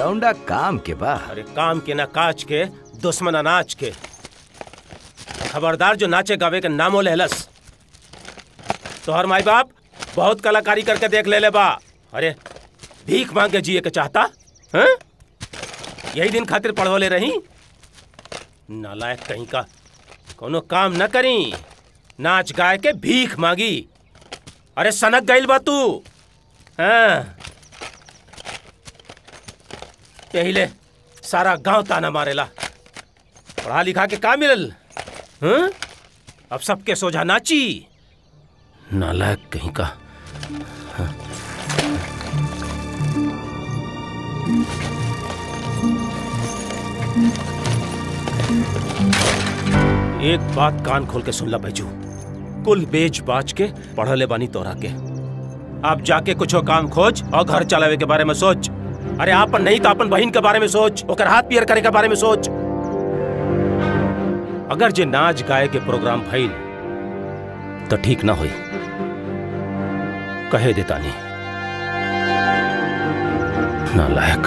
लौंडा काम के बा अरे काम के ना काज के दुश्मन अनाज के खबरदार जो नाचे गावे के नामो लेहलस तोहर माई बाप बहुत कलाकारी करके देख ले ले बा अरे भीख मांग के जिए के चाहता हैं? यही दिन खातिर पढ़वले रही नालायक कहीं का कोनो काम न करी नाच गाय के भीख मांगी अरे सनक गइल बा तू हाँ यही ले सारा गांव ताना मारेला पढ़ा लिखा के का मिलल हाँ? अब सबके सोझा नाची नालायक कहीं का एक बात कान खोल के सुन ला बैजू कुल बेच बाच के पढ़ले बानी तोरा के अब जाके कुछ काम खोज और घर चलावे के बारे में सोच अरे आपन नहीं तो अपन बहन के बारे में सोच ओकर हाथ पियर करे के बारे में सोच अगर जे नाच गाए के प्रोग्राम भइल तो ठीक ना होई कहे देता नहीं नालायक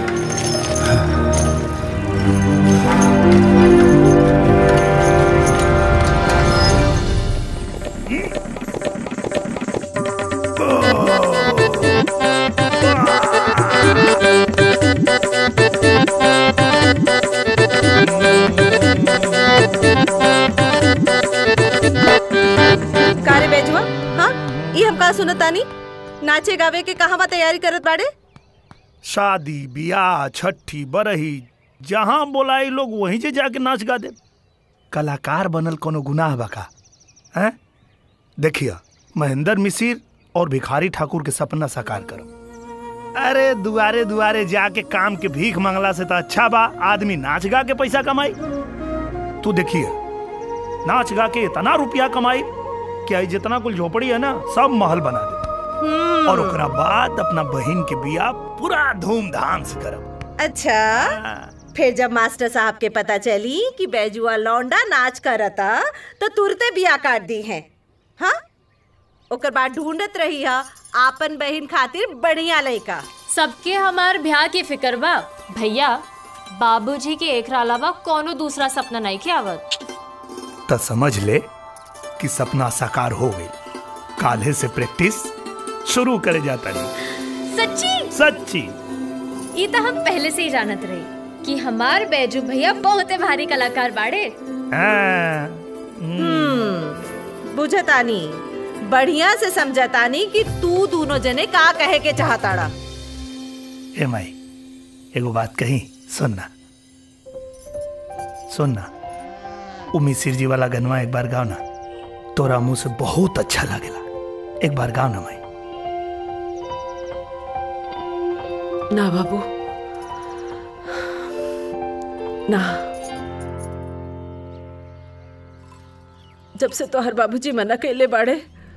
कारे बेजुआ हाँ ये हम का सुनतानी नाचे गावे के कहवा तैयारी करत बाड़े शादी बियाह छठी बरही जहाँ बोलाई लोग वहीं से जाके नाच गा दे कलाकार बनल कोनो गुनाह बका हैं देखिए महेंद्र मिसिर और भिखारी ठाकुर के सपना साकार करो अरे दुआरे दुआरे जाके काम के भीख मांगला से तो अच्छा बा आदमी नाच गा के पैसा कमाई तू देखिए नाच गा के इतना रुपया कमाई कि आई जितना कुल झोपड़ी है ना सब महल बना दे और ओकरा बाद अपना बहन के बियाह पूरा धूमधाम से करब अच्छा फिर जब मास्टर साहब के पता चली कि बैजुआ लौंडा नाच करता तो तुरते बिया काट दी है हाँ ओकर बाद ढूंढत रही है आपन बहन खातिर बढ़िया लड़का सबके हमार ब्याह की फिक्र बा भैया बाबूजी के एक अलावा कोनो दूसरा सपना नहीं के आवत तो समझ ले कि सपना साकार हो गई काल्हे से प्रैक्टिस शुरू करे जाता नहीं सच्ची सच्ची ये तो हम पहले से ही जानत रहे कि हमार बैजू भैया बहुत भारी कलाकार बाड़े हाँ, बुझतानी बढ़िया से समझतानी कि तू दोनों जने का कहे के चाहताड़ा ए माई एगो बात कही सुनना सुनना उ मिसिर जी वाला गनवा एक बार गाओ ना तोरा मुंह से बहुत अच्छा लागेला एक बार गाओ ना माई ना बाबू ना जब से तोहर बाबूजी मना कैले बाड़े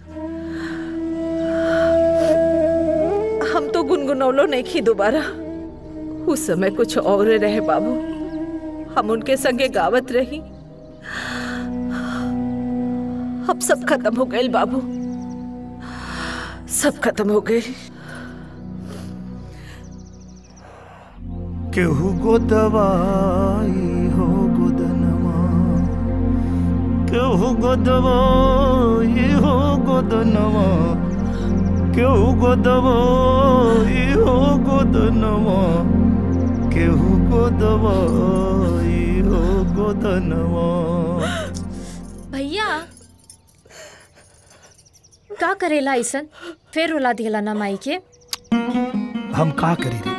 हम तो गुनगुनौलो नहीं खी दोबारा उस समय कुछ और रहे बाबू हम उनके संगे गावत रही अब सब खत्म हो गए बाबू सब खत्म हो गए केहू गो दवाई हो गोदनवा केहू गो दवाई हो गोदनवा केहू गो दवाई हो गोदनवा केहू गो दवाई हो गोदनवा भैया का करेला ऐसन फिर रुला दिला ना माई के हम का करी रे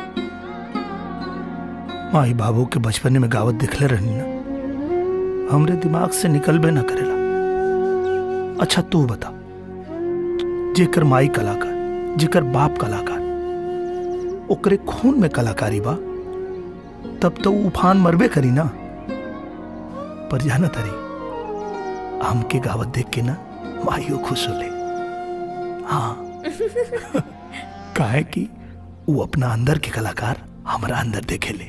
माई बाबू के बचपने में गावत दिखले रहनी ना हमरे दिमाग से निकलबे ना करेला अच्छा तू बता जेकर माई कलाकार जेकर बाप कलाकार ओकरे खून में कलाकारी बा तब तो उ उफान मरबे करी ना पर जाना तारी हमके गावत देख के ना माइयो खुश होले हाँ काहे कि वो अपना अंदर के कलाकार हमारा अंदर देखे ले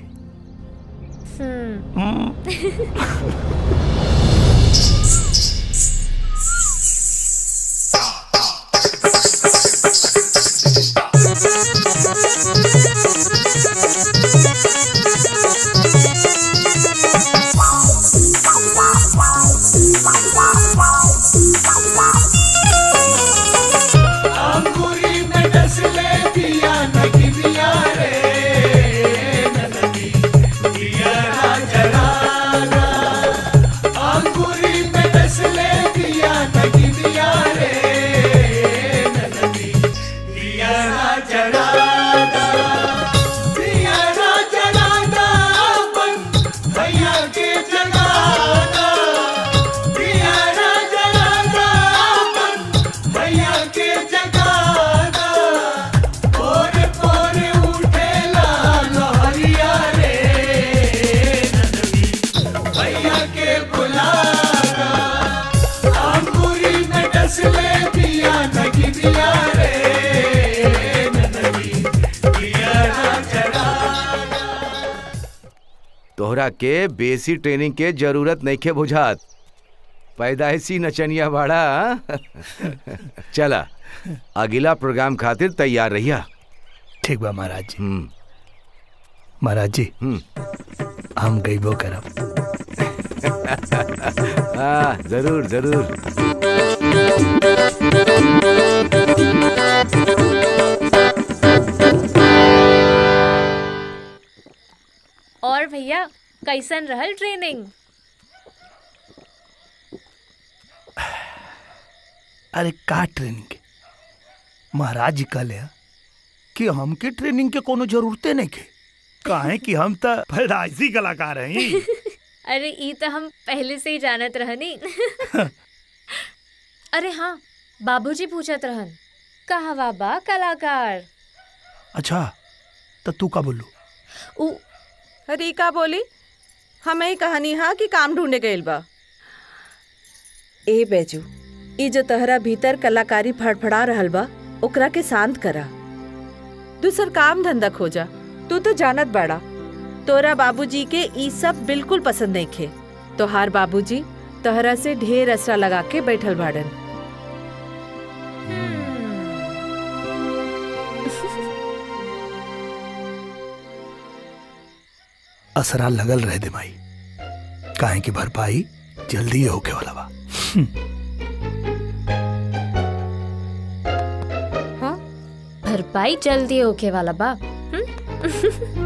Thank you. तोहरा के बेसी ट्रेनिंग के जरूरत नहीं के बुझात पैदाइशी नचनिया बाड़ा हाँ? चला अगला प्रोग्राम खातिर तैयार रहिया ठीक बा महाराज जी हम्म महाराज जी हम्म हम गईबो करब हाँ जरूर जरूर और भैया कैसन रहल ट्रेनिंग अरे का ट्रेनिंग के महाराज जी कहले ह कि हमके ट्रेनिंग के कोनो जरूरते नहीं के काहे कि हम तो पैदाइशी कलाकार हैं अरे ई तो हम पहले से ही जानत रहनी अरे हाँ बाबूजी पूछत रहन कहवा बा कलाकार अच्छा तो तू का बोलू उ अरे ई का बोली हमें ही कहानी हा कि काम ढूंढे गइल बा ए बैजू ई जो तहरा भीतर कलाकारी फड़फड़ा रहल बा ओकरा के शांत करा दूसर काम धंधा खोजा तू तो जानत बाड़ा तोरा बाबूजी के ई सब बिल्कुल पसंद नहीं खे तोहार बाबूजी तहरा से ढेर असरा लगा के बैठल बाड़न असरा लगल रह दे माई काहे कि भरपाई जल्दी ही होके वाला बा हाँ भरपाई जल्दी होके वाला बा हम्म?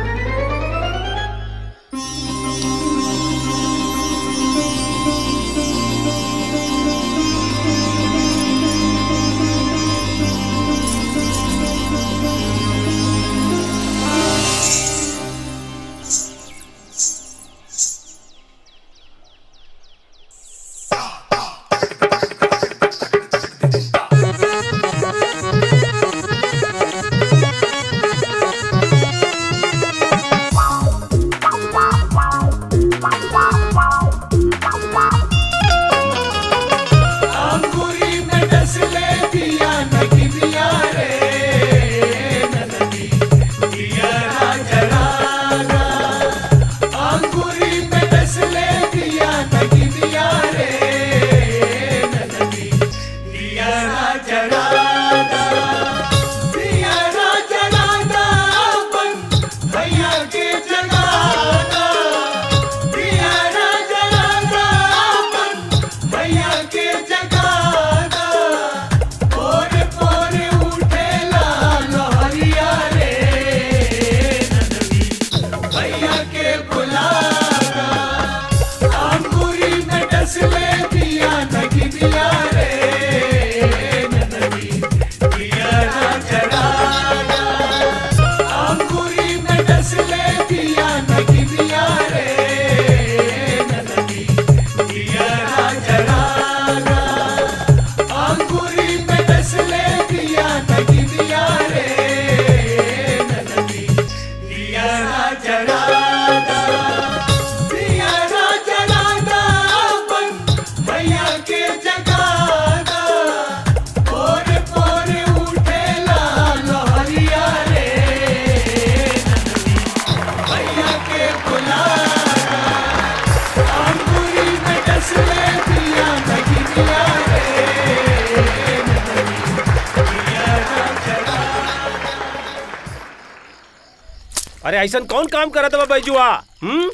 अरे ऐसा कौन काम करत बा बैजुआ हम्म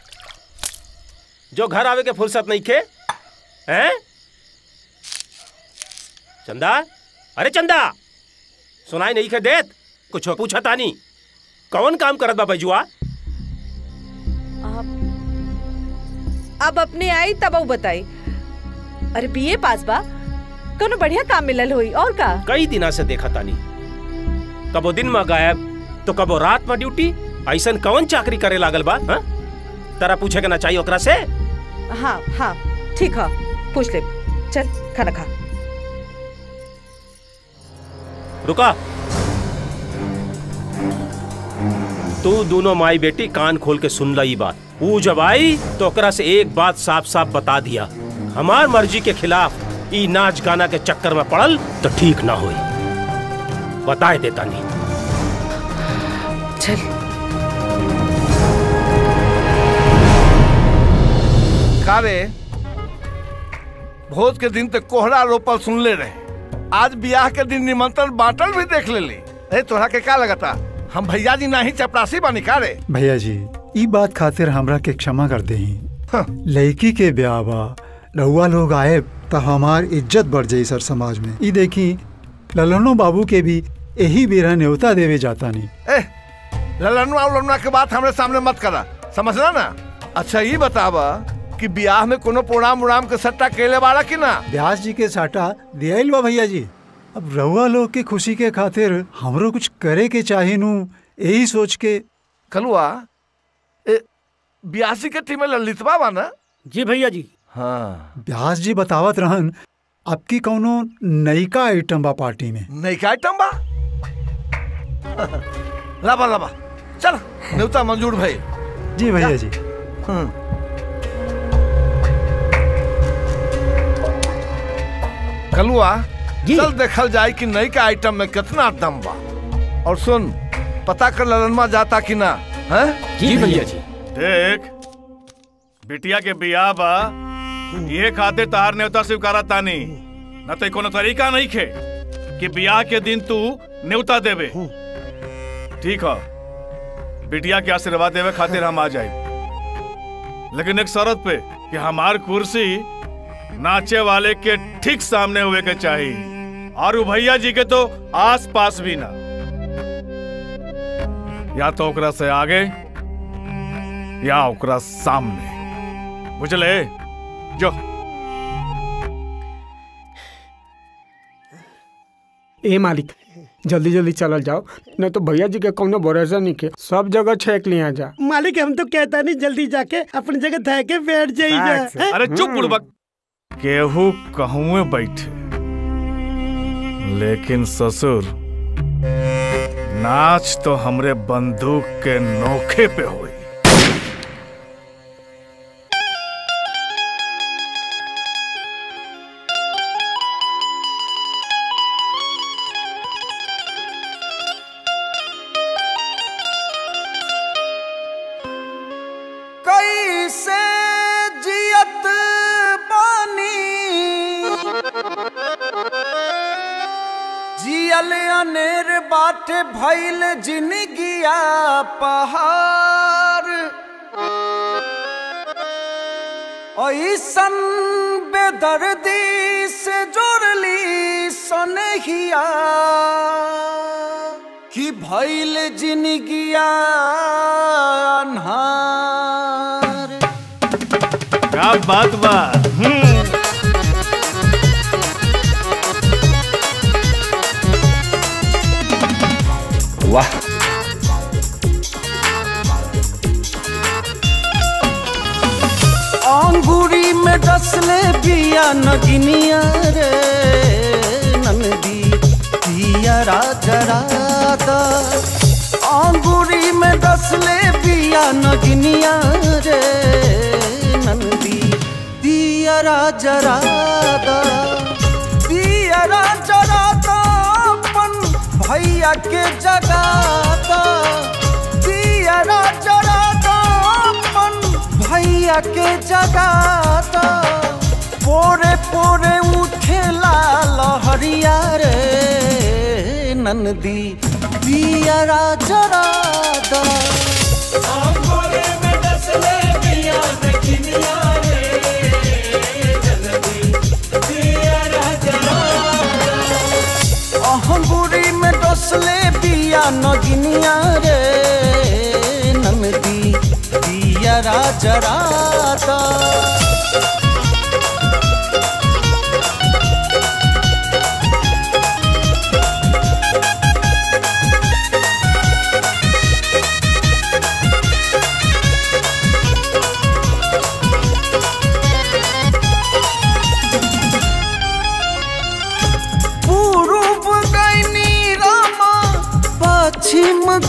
जो घर आवे के फुर्सत नहीं खे हैं चंदा अरे चंदा सुनाई नहीं खे देत कुछ पूछा तानी कौन काम करत बा बैजुआ आप अब अपने आई तब ऊ बताई अरे बीए पास बा कोनो बढ़िया काम मिलल होई और का कई दिना से देखा तानी कबो दिन में गायब तो कबो रात में ड्यूटी ऐसन कौन चाकरी करे लागल बा हाँ? तरा पूछे के ना चाहिए ओकरा से हाँ हाँ ठीक है पूछ ले चल खाना खा रुका तू दोनों माई बेटी कान खोल के सुन ली बात वो जब आई तो ओकरा से एक बात साफ साफ बता दिया हमार मर्जी के खिलाफ ई नाच गाना के चक्कर में पड़ल तो ठीक ना होई बताए देता नहीं चल का रे भोज के दिन तक कोहरा रोपल सुनले रहे आज ब्याह के दिन निमंत्रण बांटल भी देख लेली अरे तोहरा के का लगता हम भैया जी नाही चपरासी बानी का रे भैया जी ई बात खातिर हमरा के क्षमा कर दही हाँ। लड़की के ब्याह बा रउआ लोग आए तो हमार इज्जत बढ़ जाई सर समाज में ई देखी ललनो बाबू के भी यही बेरा न्योता देवे जाता नहीं ए ललनुआ उलनुआ के बात हमरे सामने मत करा समझला ना अच्छा ये बतावा कि ब्याह में कोनो प्रोग्राम उड़ाम के सट्टा केले वाला कि ना व्यास जी के साटा दियाइल बा भैया जी अब रउआ लोग के खुशी के खातिर हमरो कुछ करे के चाहे नू यही सोच के कलुआ ए ब्यासी के टीम में ललितवा बा ना जी भैया जी हाँ व्यास जी बतावत रहन आपकी कौनो नयका आइटम बा पार्टी में नहीं का आइटम बा लाबा लाबा चल न्योता मंजूर भाई जी भैया जी कलुआ जी। चल देखल जाए कि नई का आइटम में कितना दम बा और सुन पता कर ललनमा जाता कि ना है जी भैया जी देख बिटिया के बियाह बा ये खातिर तार न्योता स्वीकारा तानी न तो कोनो तरीका नहीं खे कि बियाह के दिन तू न्योता देवे ठीक है बिटिया के आशीर्वाद देवे खातिर हम आ जाए लेकिन एक शर्त पे कि हमार कुर्सी नाचे वाले के ठीक सामने हुए के चाहिए और उ भैया जी के तो आस पास भी ना या तो ओकरा से आगे या ओकरा सामने बुझले जो ए मालिक जल्दी जल्दी चलल जाओ नहीं तो भैया जी के कोनो भरोसा नहीं के सब जगह छेक लिया जा मालिक हम तो कहता नहीं जल्दी जाके अपनी जगह धा के बैठ Thanks. जाइए अरे चुप बुड़बक केहू कहूँ बैठे लेकिन ससुर नाच तो हमरे बंदूक के नोखे पे हुई कैसे जियत बानी जियल अनेर बाटे भइल जिनगिया पहाड़ ऐसन बेदर्दी से जोड़ली सनहिया कि भइल जिनगिया अन्हार क्या बात बा वाह अंगूरी में डसले बिया नगिनिया रे नंदी पिया राजरा अंगूरी में डसले बिया नगिनिया रे नंदी पिया राजरा पिया राजरा अपन भैया के जगाता पिया राजरा अपन भैया के जगाता पोरे पोरे उठेला लहरिया रे नंदी पियरा जरा दा अहंगुरी में डसले बिया नगिनिया रे नंदी पियरा जरा दा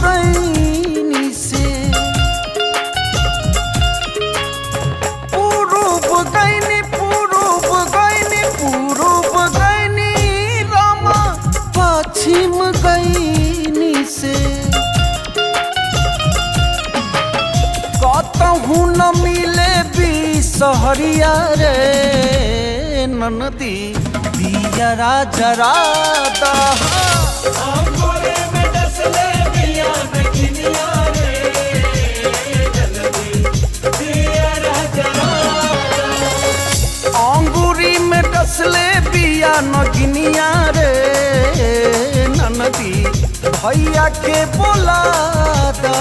गईनी से पूरूब गईनी पूरूब गईनी पूरूब गईनी रामा पश्चिम गईनी से कतहू न मिले भी सहरिया रे ननदी दियरा जरा अंगूरी में डसले बिया नगिनिया रे ननदी भैया के बोला दा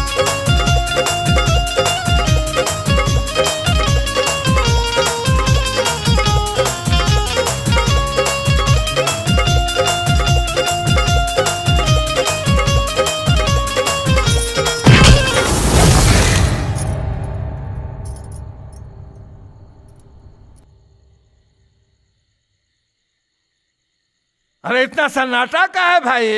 अरे इतना सन्नाटा का है भाई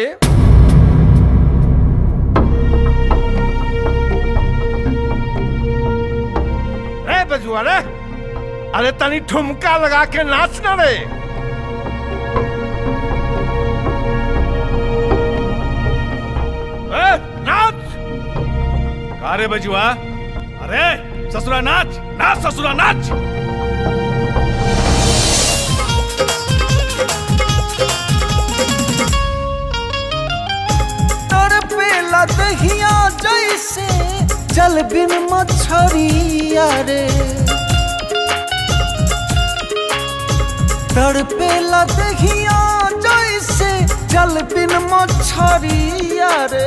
रे बजुआ रे अरे तनी ठुमका लगा के नाच ना रे ए, नाच का रे बजुआ अरे ससुरा नाच नाच ससुरा नाच तड़पे लदहिया जैसे जल बिन मछरिया रे तड़पे लदहिया जैसे जल बिन मछरिया रे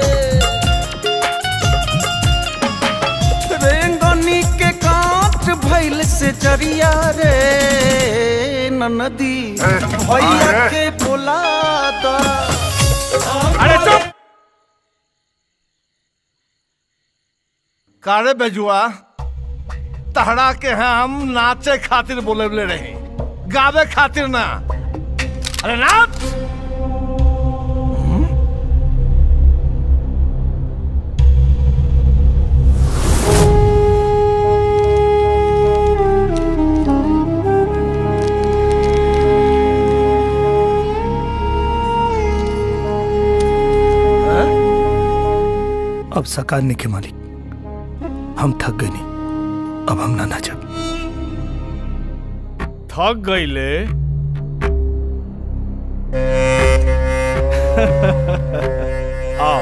रेंगनी के काट भैल से जरिया रे ननदी भैया के बोला दा अरे चुप कारे बेजुआ तहरा के हम नाचे खातिर बोले रहे गावे खातिर ना अरे नाच अब सकार नहीं के मालिक हम थक गए नहीं अब हम ना नाचब थक गईले आओ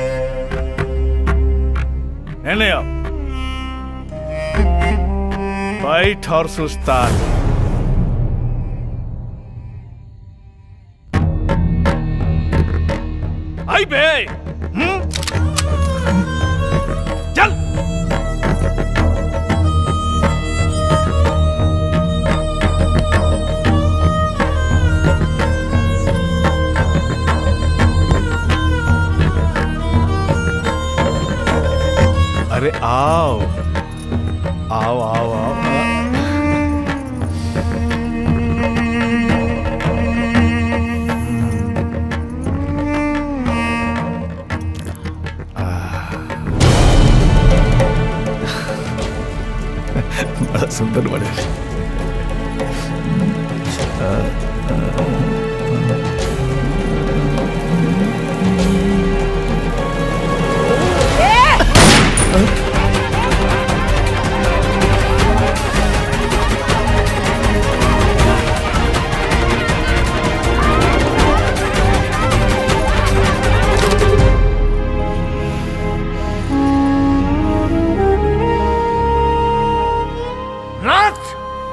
एने आओ बैठ और सुस्ता आई बे हम्म? चल अरे आओ आओ आओ आओ बड़ा सुंदर बने नाच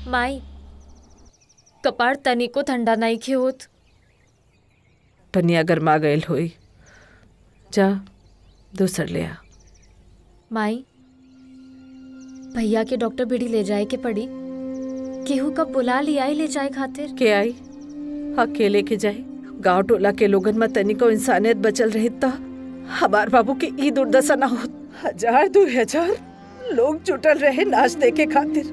माई कपार तनिको ठंडा नहीं खे होत पनिया गरमा गयल होई जा दूसर ले आ माई भैया के डॉक्टर बेड़ी ले जाए के पड़ी केहू कब बुला लिया ही ले जाए खातिर के आई अकेले के जाए गांव टोला के लोगन में तनिको इंसानियत बचल रही त हमार बाबू की ई दुर्दशा ना होत हजार दो हजार लोग जुटल रहे नाच देखे खातिर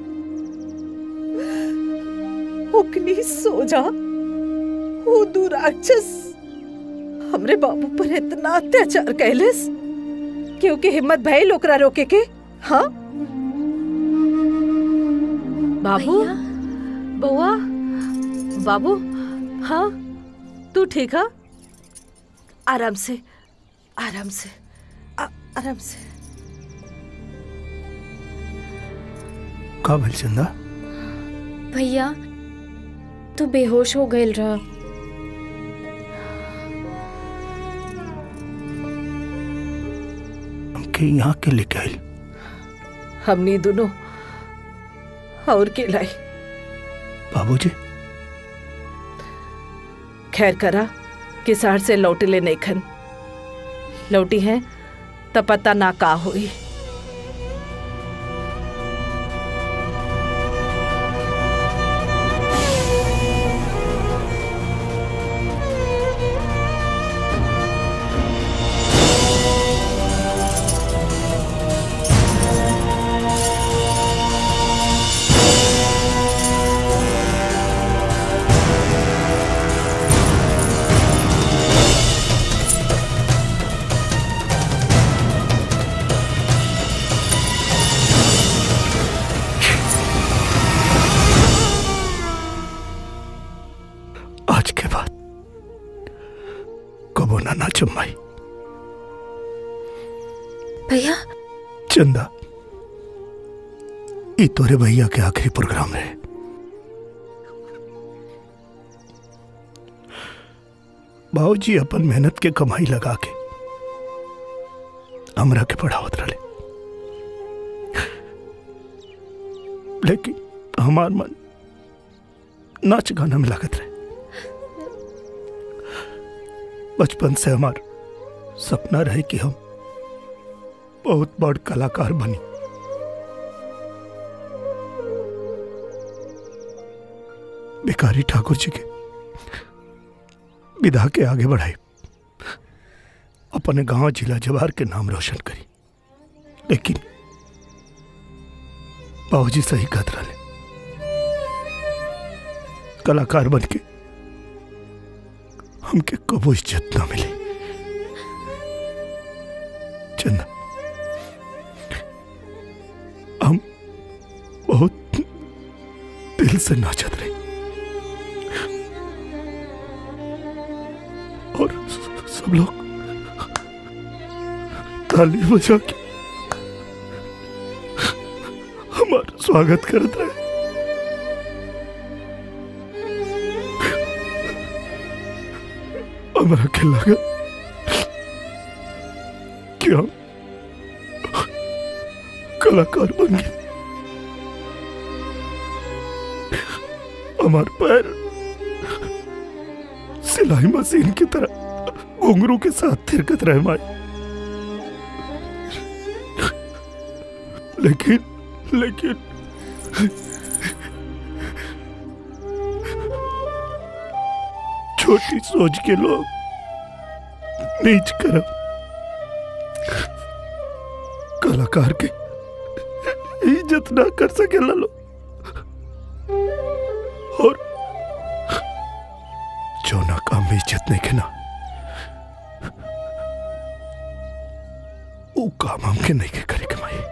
उकनी सोजा वो दुराक्षस हमरे बाबू पर इतना अत्याचार कैलेस क्योंकि हिम्मत भइल ओकरा रोके के हाँ बाबू बउआ बाबू हाँ तू ठीक है आराम से आराम से आ, आराम से का भइल चंदा भैया तू बेहोश हो गईल रहा हमके यहाँ के लेके आइल हमनी दोनों और के लाई बाबूजी खैर करा किसार से लौटी ले नहीं खन लौटी है त पता ना का हुई आज के बाद कबो ना नाचो माई भैया चंदा ई तोरे भैया के आखिरी प्रोग्राम रहे बाबूजी अपन मेहनत के कमाई लगा के हमरा के पढ़ावत रहे लेकिन हमार मन नाच गाना में लागत रहे बचपन से हमार सपना रहे कि हम बहुत बड़ कलाकार बनी भिखारी ठाकुर जी के विधा के आगे बढ़ाई अपने गांव जिला जवार के नाम रोशन करी लेकिन बाबूजी सही कहत रहे कलाकार बन के हमके कबो इज्जत ना मिली चंदा हम बहुत दिल से नाचत रहे और स- सब लोग ताली बजा के हमारा स्वागत करत रहे हमरा के लागत कि हम कलाकार बन गए हमार पैर सिलाई मशीन की तरह घुंघरू के साथ थिरकत रहे माई लेकिन लेकिन छोटी सोच के लोग नीच करम कलाकार के इज्जत ना कर सके लो और जो ना काम में इज्जत नहीं के ना वो काम हमके नहीं के करे के माई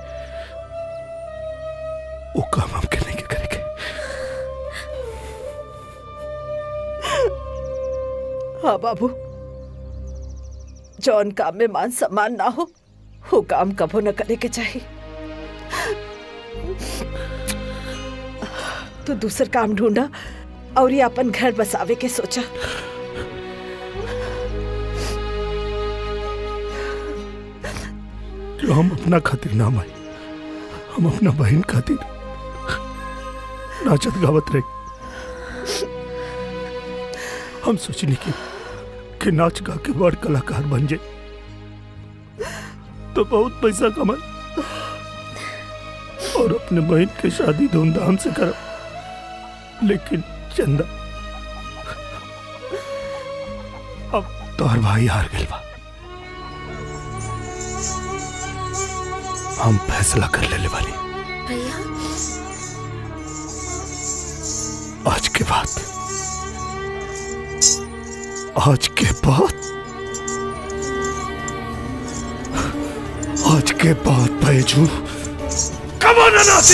वो काम हमके नहीं के करे के हाँ बाबू जौन काम में मान सम्मान ना हो वो काम कबो न करे के चाहिए तो दूसर काम ढूंढा और ये अपन घर बसावे के सोचा जो हम अपना खातिर ना माई हम अपना बहन खातिर नाचत गावत रही हम सोचनी कि कि नाच गा के बड़ कलाकार बन जाए तो बहुत पैसा कमाए और अपने बहन की शादी धूमधाम से करब लेकिन चंदा अब तोहर भाई हार गए बा हम फैसला कर लेले वाली भैया आज के बाद आज के बाद आज के बाद बैजू कमाना नासी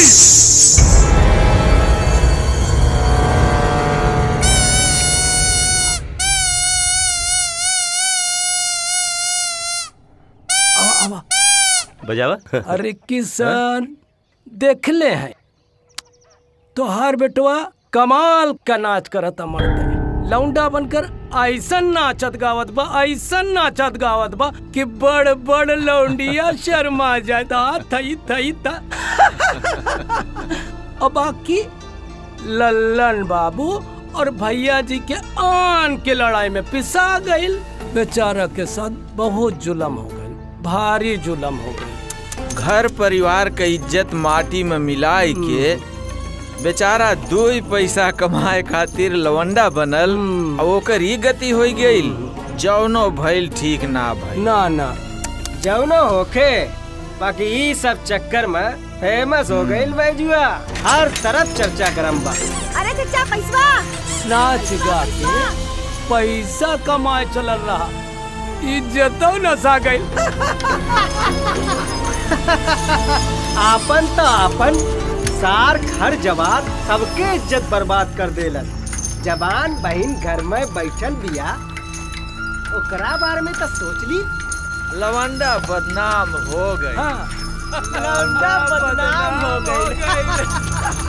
बजावा अरे किसान देख ले हैं तोहार बेटवा कमाल का नाच करता मर्द लौंडा बनकर ऐसन नाचत गावत बा ऐसन नाचत गावत बा कि बड़ बड़ लौंडिया शर्मा जाता थई थई था और बाकी लल्लन बाबू और भैया जी के आन के लड़ाई में पिसा गईल बेचारा के साथ बहुत जुलम हो गई भारी जुलम हो गई घर परिवार के इज्जत माटी में मिलाई के बेचारा दो ही पैसा कमाए खातिर लवंडा बनल और ओकर ही गति हो गईल जौनो भइल ठीक ना भइल ना ना जौनो होखे बाकी ई सब चक्कर में फेमस हो गईल बैजुआ हर तरफ चर्चा करम बा अरे चचा पैसवा नाच गा के पैसा कमाए चलल रहा इज्जतो नसा गई आपन तो आपन सार घर जवान सबके इज्जत बर्बाद कर देलन जवान बहन घर में बैठल बिया ओकरा बारे में तो सोच ली लवंडा बदनाम हो गए हाँ लौंडा बदनाम हो गई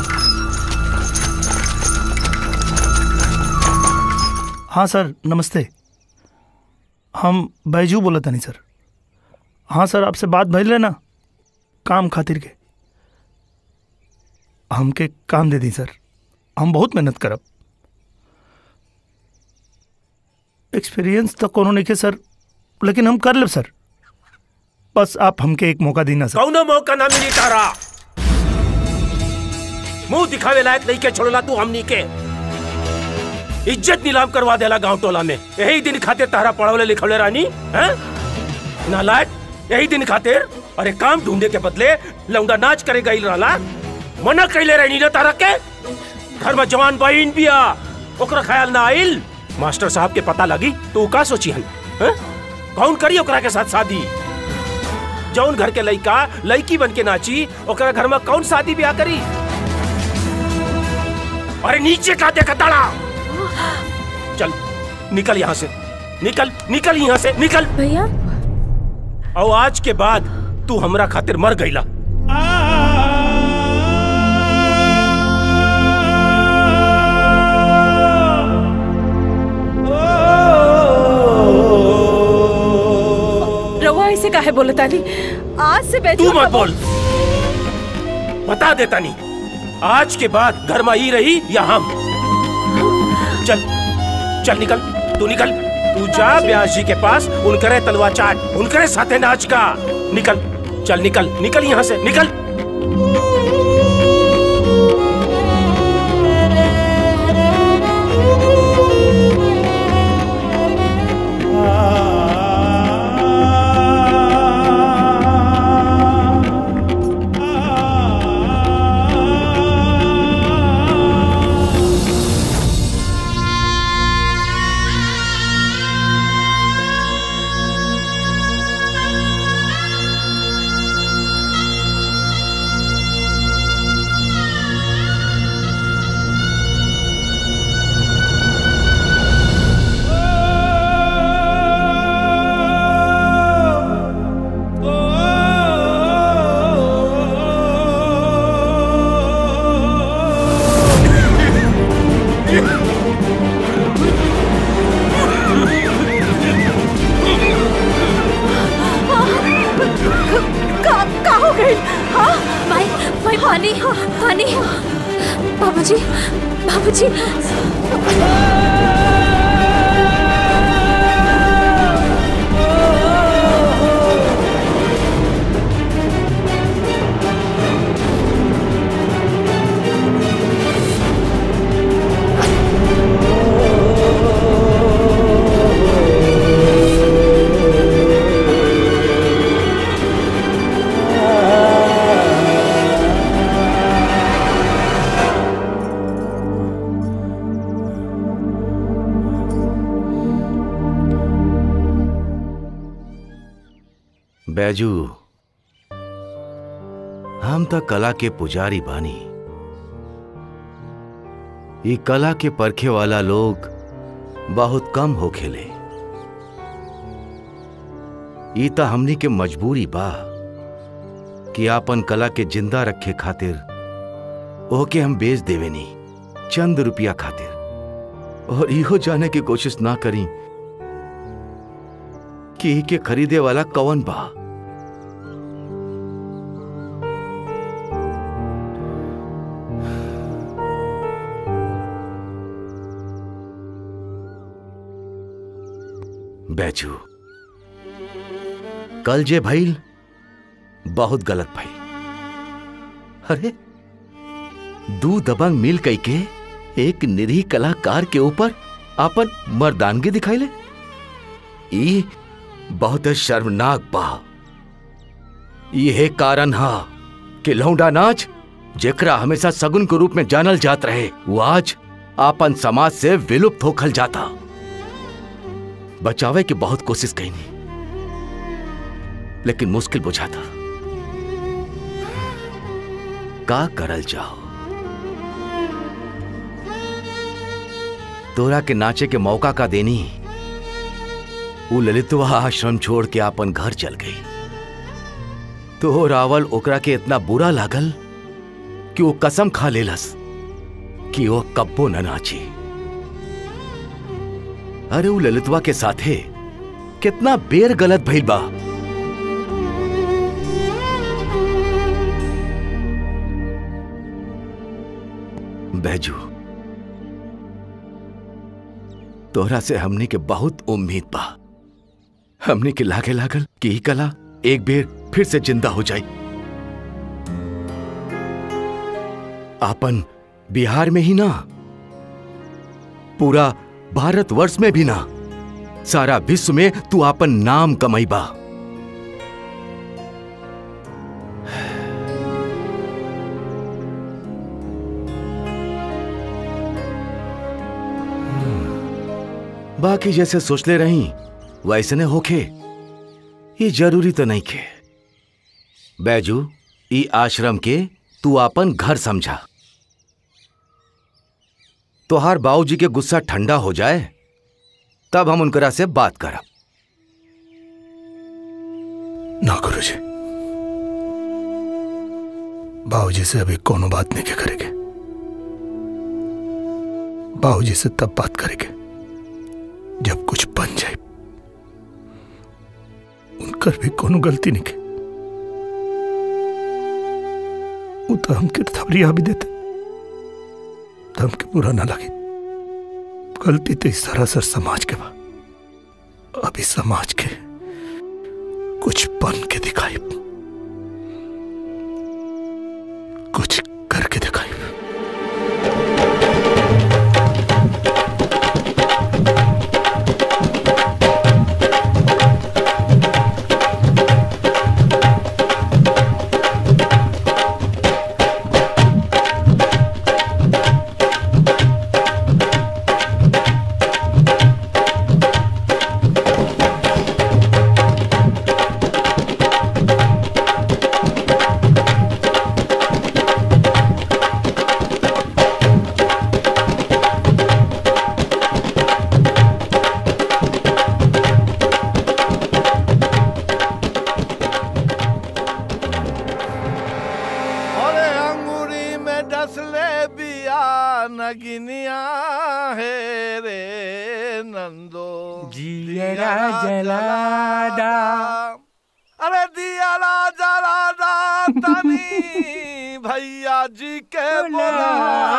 हाँ सर नमस्ते हम बैजू बोला था नहीं सर हाँ सर आपसे बात भइल रहे ना काम खातिर के हमके काम दे दी सर हम बहुत मेहनत करब एक्सपीरियंस तो कोनो नहीं के सर लेकिन हम कर लेब सर बस आप हमके एक मौका दीना सर कौनो मौका ना मिली तारा मुंह दिखावे लायक नहीं के छोड़ला तू हमनी के इज्जत नीलाम करवा देला गांव टोला में यही दिन खातिर तारा पढ़वले लिखवले रानी हैं नालायक यही दिन खातिर अरे काम ढूंढे के बदले लौंडा नाच करे गई रहला मना कैले रहनी ना तारा के घर में जवान बहन बिया ओकरा ख्याल ना आइल मास्टर साहब के पता लगी तो उ का सोची हन हैं? कौन करी ओकरा के साथ शादी जौन घर के लइका लड़की बन के नाची ओकरा घर में कौन शादी ब्याह करी अरे नीचे का देखा ताड़ा चल निकल यहाँ से निकल निकल यहाँ से निकल भैया और आज के बाद तू हमरा खातिर मर गईला रवा ऐसे काहे बोले तानी आज से बैजू तू मत बोल बता देता नहीं आज के बाद घर में ही रही या हम चल चल निकल तू निकल तू जा ब्यास जी के पास उनकरे तलवा चाट उनकरे साथे नाच का निकल चल निकल निकल यहाँ से निकल का, का हो गई हाँ भाई भाई पानी पानी बाबूजी बाबूजी बैजू हम त कला के पुजारी बानी ये कला के परखे वाला लोग बहुत कम हो खेले ई त हमनी के मजबूरी बा कि आपन कला के जिंदा रखे खातिर ओके हम बेच देवेनी चंद रुपया खातिर और इहो जाने की कोशिश ना करी कि ई के खरीदे वाला कौन बा बैजू कल जे भइल बहुत गलत भइल अरे दू दबंग मिल कई के एक निरीह कलाकार के ऊपर आपन मर्दानगी दिखाइले ई बहुत शर्मनाक बा यह कारण हा कि लौंडा नाच जेकरा हमेशा सगुन के रूप में जानल जात रहे वो आज आपन समाज से विलुप्त होखल जाता बचावे की बहुत कोशिश कईनी लेकिन मुश्किल बुझाता का करल जाओ तोरा के नाचे के मौका का देनी वो ललितवा आश्रम छोड़ के अपन घर चल गई तो रावल ओकरा के इतना बुरा लागल कि वो कसम खा लेलस कि वो कब्बो न नाची अरे वो ललितवा के साथे कितना बेर गलत भइल बा बैजू तोहरा से हमनी के बहुत उम्मीद बा हमनी के लागे लागल कि ई कला एक बेर फिर से जिंदा हो जाई आपन बिहार में ही ना पूरा भारतवर्ष में भी ना सारा विश्व में तू आपन नाम कमाईबा बाकी जैसे सोच ले रही वैसे ने होखे ये जरूरी तो नहीं खे बैजू ई आश्रम के तू आपन घर समझा तोहार बाबूजी के गुस्सा ठंडा हो जाए तब हम उनकरा से बात करब ना गुरु जी बाबूजी से अभी कोनो बात नहीं के करेंगे बाबूजी से तब बात करेंगे जब कुछ बन जाए उनकर भी कोनो गलती नहीं के वो तो हमके थबरिया भी देते तो हमके बुरा ना लगे गलती तो इस सरासर समाज के बा अभी समाज के कुछ बन के दिखाई कुछ करके दिखाई अरे अंगूरी में डसले बिया नगिनिया है रे नंदो जियरा जलादा अरे दियाला जलादा तनी भैया जी के बोला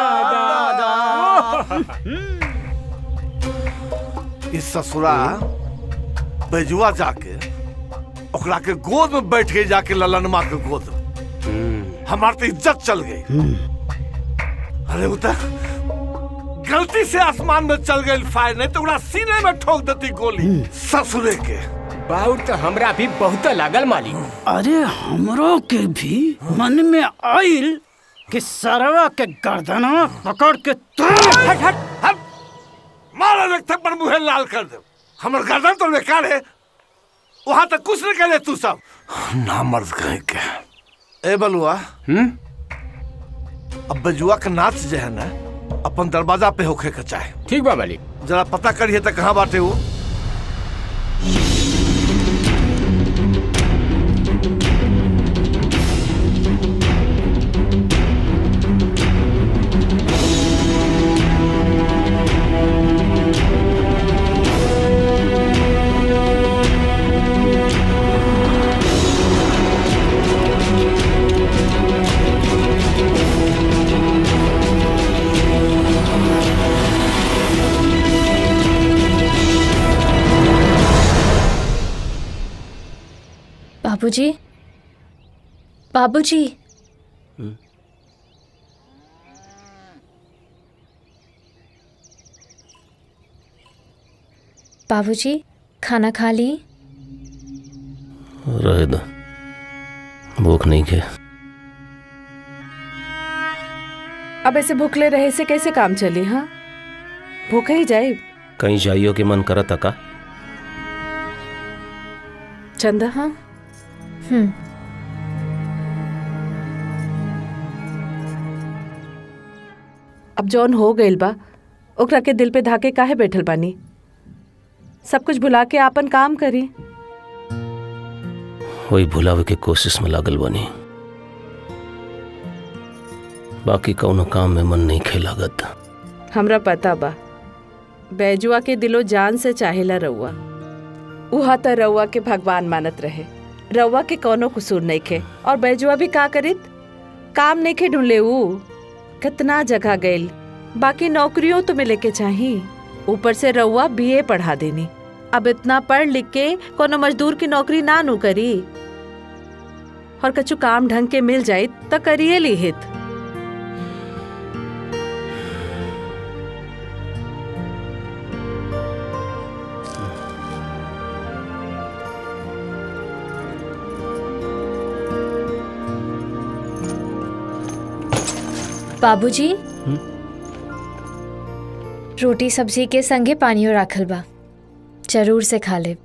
इस ससुरा बेजुआ जाके ओकरा के गोद में बैठ गई जाके ललनमा के गोद में हमार तो इज्जत चल गई अरे वो तो गलती से आसमान में चल गई फायर नहीं तो ओकरा सीने में ठोक देती गोली ससुरे के बाउर तो हमरा भी बहुत लागल मालिक अरे हमरो के भी मन में आइल कि सरवा के गर्दनवा पकड़ के हट हट हट मारा रख पर मुहे लाल कर दे हमर गर्दन तो बेकार है वहां तक कुछ नहीं करे तू सब ना मर्द कहीं के ए बलुआ हम्म अब बजुआ का नाच जो है ना अपन दरवाजा पे होखे के चाहे ठीक बा मालिक जरा पता करिए तो कहाँ बाटे वो बाबूजी बाबूजी बाबूजी खाना खा ली रहे दो भूख नहीं के अब ऐसे भूखले रहे से कैसे काम चली हाँ भूखे ही जाए कहीं जाइयो के मन करत का चंदा हाँ हम्म अब जौन हो गइल बा ओकरा के दिल पे धाके काहे बैठल बानी सब कुछ भुला के आपन काम करी वही भुलावे के कोशिश में लागल बनी बाकी कौनो काम में मन नहीं खे लागत हमरा पता बा बैजुआ के दिलो जान से चाहेला रउआ उहा त रउआ के भगवान मानत रहे रउआ के कौनो कसूर नहीं खे और बैजुआ भी का करित काम नहीं खे ढूंढले ऊ कितना जगह गइल बाकी नौकरियों तो मिले के चाही ऊपर से रउआ बीए पढ़ा देनी अब इतना पढ़ लिख के कोनो मजदूर की नौकरी ना नू करी और कछु काम ढंग के मिल जाये त करिए ली हित बाबूजी रोटी सब्जी के संगे पानियो राखल बा जरूर से खा ले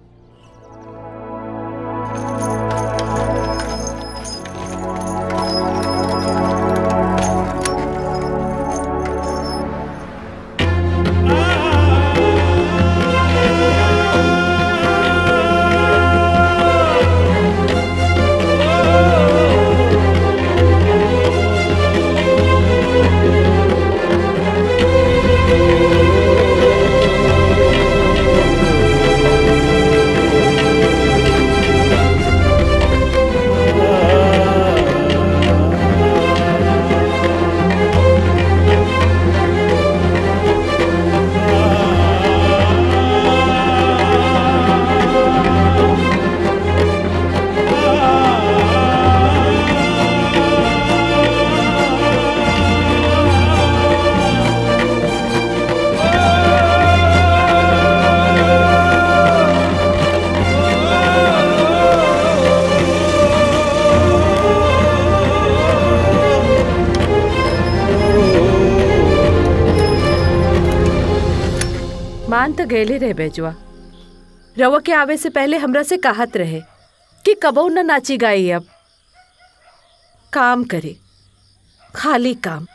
मान तो गैले रहे बेजुआ रवा के आवे से पहले हमरा से कहत रहे कि कबो न नाची गाई अब काम करे खाली काम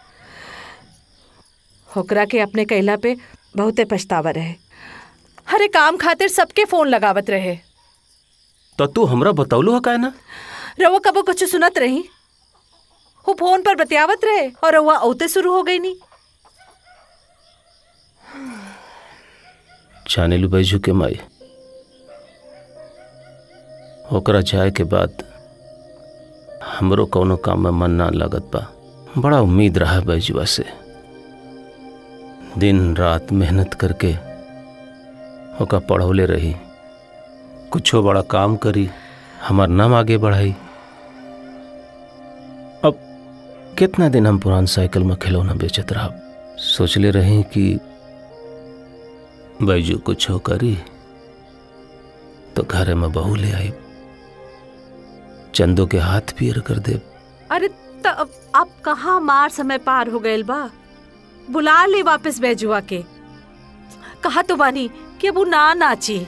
होकरा के अपने कैला पे बहुते पछतावा रहे हरे काम खातिर सबके फोन लगावत रहे तो तू हमरा बतौलू है ना रवा कबो कुछ सुनत रही वो फोन पर बतियावत रहे और रवा औते शुरू हो गई नी जाने लू बैजू के माई ओकरा जाए के बाद हमरो कौनो काम में मन ना लगत बा बड़ा उम्मीद रहा बैजुआ से दिन रात मेहनत करके ओका पढ़ौले रही कुछो बड़ा काम करी हमार नाम आगे बढ़ाई अब कितना दिन हम पुरान साइकिल में खिलौना बेचत रहा सोचले रही कि बैजू कुछो करी तो घरे में बहू ले आई चंदो के हाथ पीर कर दे अरे त अब अब कहाँ मार समय पार हो गइल बा बुला ले वापस बैजुआ के कहा तो बानी कि अब वो ना नाची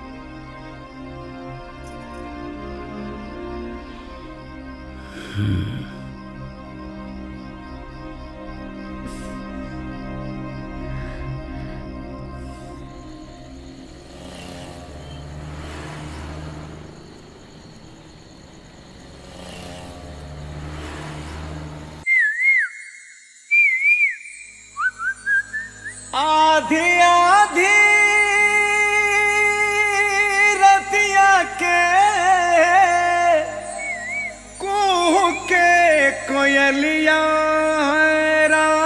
आधी आधी रतिया के कुह के कोयलिया है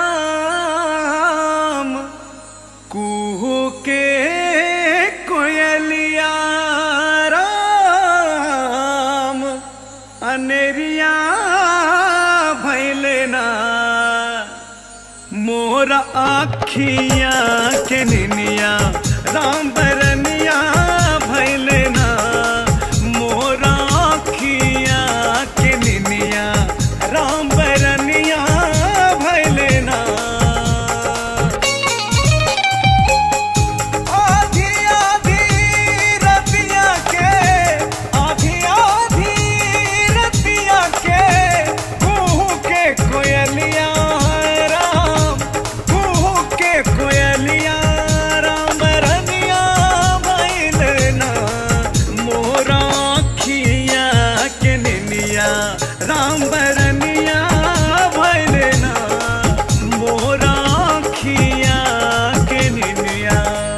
राम कुह के कोयलिया राम अनेरिया भैले ना मोर आखिया के निनिया राम बरनिया भैले ना मोर आखिया के निनिया राम बरनिया भैले ना आधी आधी रतिया के आधी आधी रतिया के कुहू के कोयलिया है राम कुहू के कोयलिया राम रनिया भैलना मोरा खिया के निनिया राम बरनिया भैलना मोरा खिया के निनिया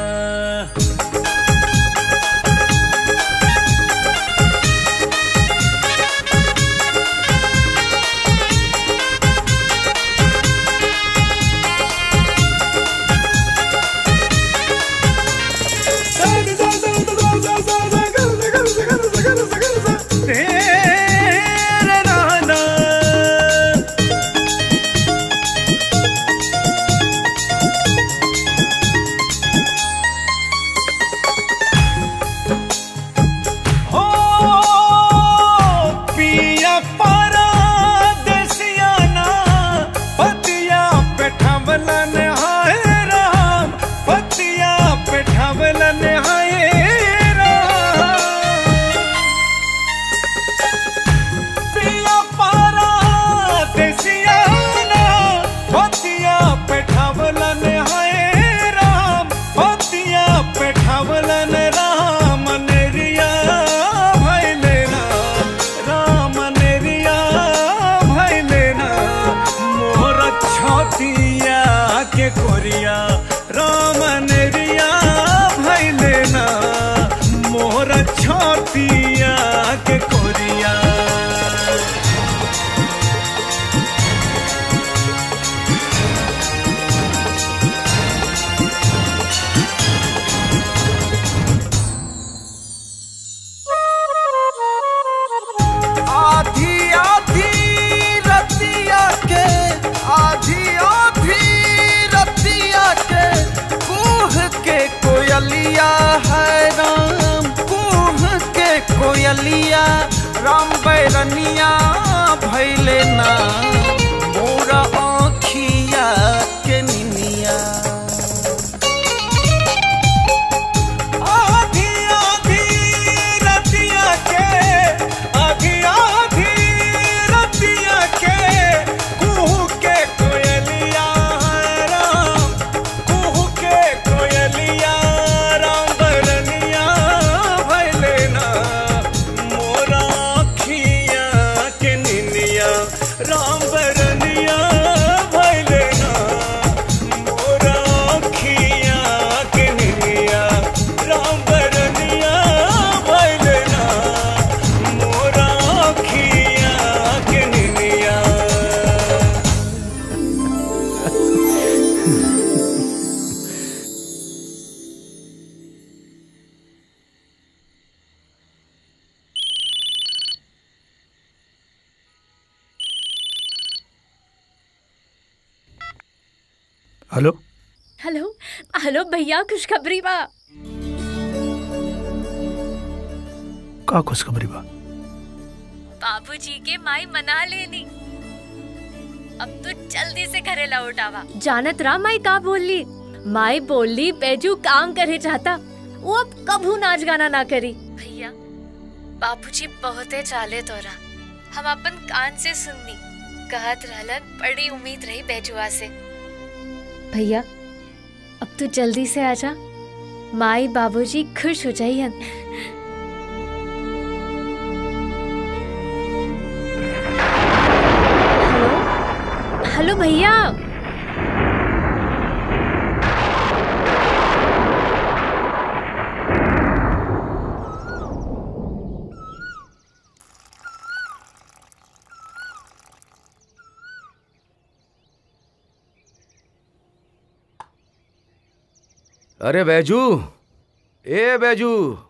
तेरे नाना हो पिया पारा देसियाना पतिया पे ठमलन हाय राम पतिया पे ठमलन हाय राम पिया पारा देसियाना पतिया पे ठमलन हाय राम पतिया पे ठमलन राम नेरिया भैले ना राम नेरिया भैले ना मोर छतिया के कोरिया राम नेरिया भैले ना मोर छतिया के कोरिया आधी आधी रतिया के आधी आधी रतिया के कुह के कोयलिया है राम कुह के कोयलिया राम बैरनिया भैले ना मोरा आँखिया के निनिया आधी आधी रतिया के आधी आधी रतिया के कुहू के कोयलिया है राम कुहू के कोयलिया राम बरनिया भैले ना मोरा खिया के निनिया राम बर हेलो हेलो हेलो भैया खुशखबरी बा का खुशखबरी बा बाबूजी के माई मना लेनी अब तो जल्दी से घरे लौट आवा जानत रहा माई का बोली माई बोली बैजू काम करे चाहता वो अब कभू नाच गाना ना करी भैया बाबूजी बहुते चाले तोरा हम अपन कान से सुननी कहत रहलन बड़ी उम्मीद रही बैजुआ से भैया अब तू जल्दी से आजा माई बाबूजी खुश हो जाइए हेलो हेलो भैया अरे बैजू ए बैजू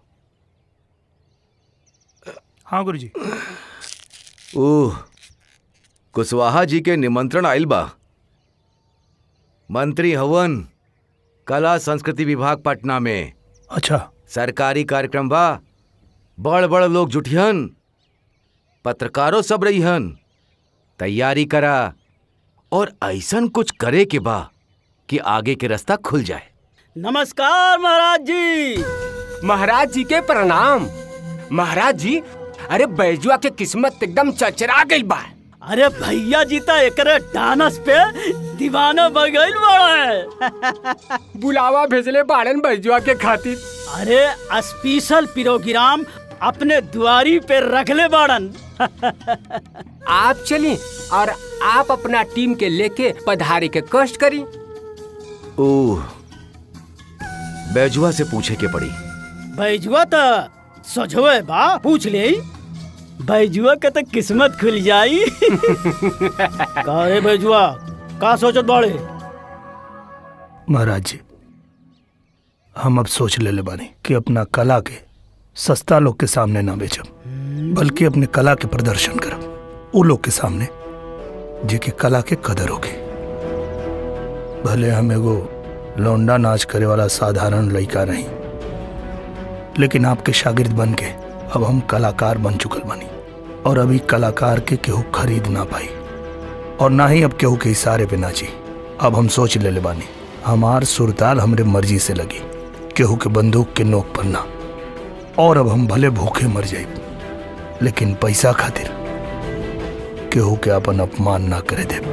हाँ गुरुजी ओह कुशवाहा जी के निमंत्रण आइल बा मंत्री हवन कला संस्कृति विभाग पटना में अच्छा सरकारी कार्यक्रम बा बड़ बड़ लोग जुटिहन पत्रकारों सब रहीहन तैयारी करा और ऐसन कुछ करे के बा कि आगे के रास्ता खुल जाए नमस्कार महाराज जी महाराज जी के प्रणाम महाराज जी अरे बैजुआ के किस्मत एकदम चचरा गई बा अरे भैया जी तो एकरे डानस पे दीवाना बगैल बड़ा है बुलावा भेजले बाड़न बैजुआ के खातिर अरे स्पेशल प्रोग्राम अपने दुआरी पे रखले बाड़न आप चली और आप अपना टीम के लेके पधारे के कष्ट करी ओह बैजुआ से पूछे के पड़ी बैजुआ तो सजवे बा पूछ ले बैजुआ के तो किस्मत खुल जाई का रे बैजुआ का सोचत बाड़े महाराज जी हम अब सोच ले ले बानी कि अपना कला के सस्ता लोग के सामने ना बेचब बल्कि अपने कला के प्रदर्शन करब वो लोग के सामने जेके कला के कदर होगी भले हम एगो लौंडा नाच करे वाला साधारण लड़का नहीं लेकिन आपके शागिर्द बन के अब हम कलाकार बन चुकल बनी और अभी कलाकार के केहू खरीद ना पाई और ना ही अब केहू के इशारे पे नाची अब हम सोच ले ले बानी हमार सुरताल हमरे मर्जी से लगी केहू के बंदूक के नोक पर ना और अब हम भले भूखे मर जाए लेकिन पैसा खातिर केहू के अपन अपमान ना करे दे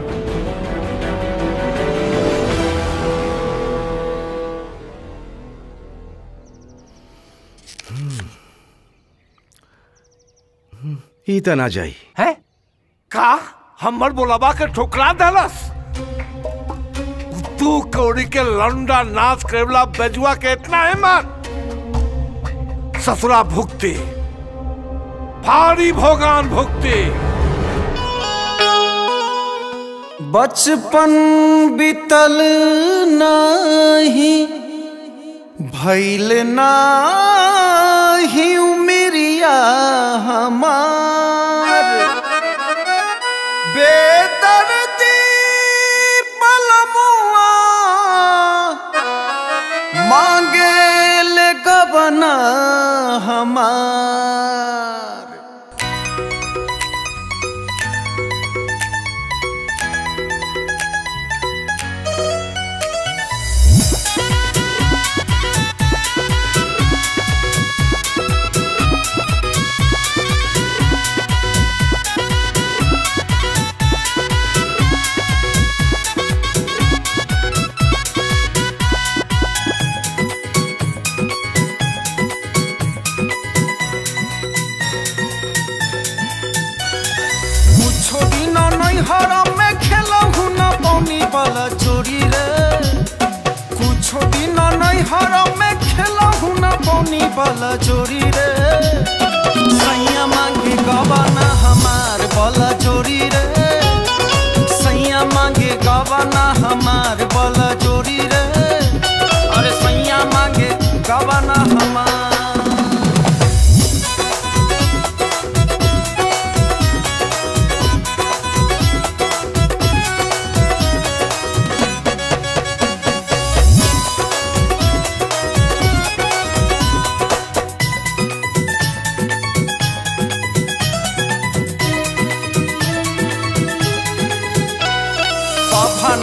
ई त ना जाई है का हमर बोलाबा के ठुकरा देलस तू कौड़ी के लंडा नाच करेला बेजुआ के इतना हिम्मत ससुरा भुगती भारी भोगान भुगती बचपन बीतल नाही भैल नाही उमिरिया हमार बेदर्दी पलमुआ मांगे ले गबना हमार मुझो दिन नहीं हरम में खेलहु न पौनी वाला चोरी रे कुछो दिन नहीं हरम में खेलहु न पौनी वाला चोरी रे सैया मांगे गवाना हमार वाला चोरी रे सैया मांगे गवाना हमार वाला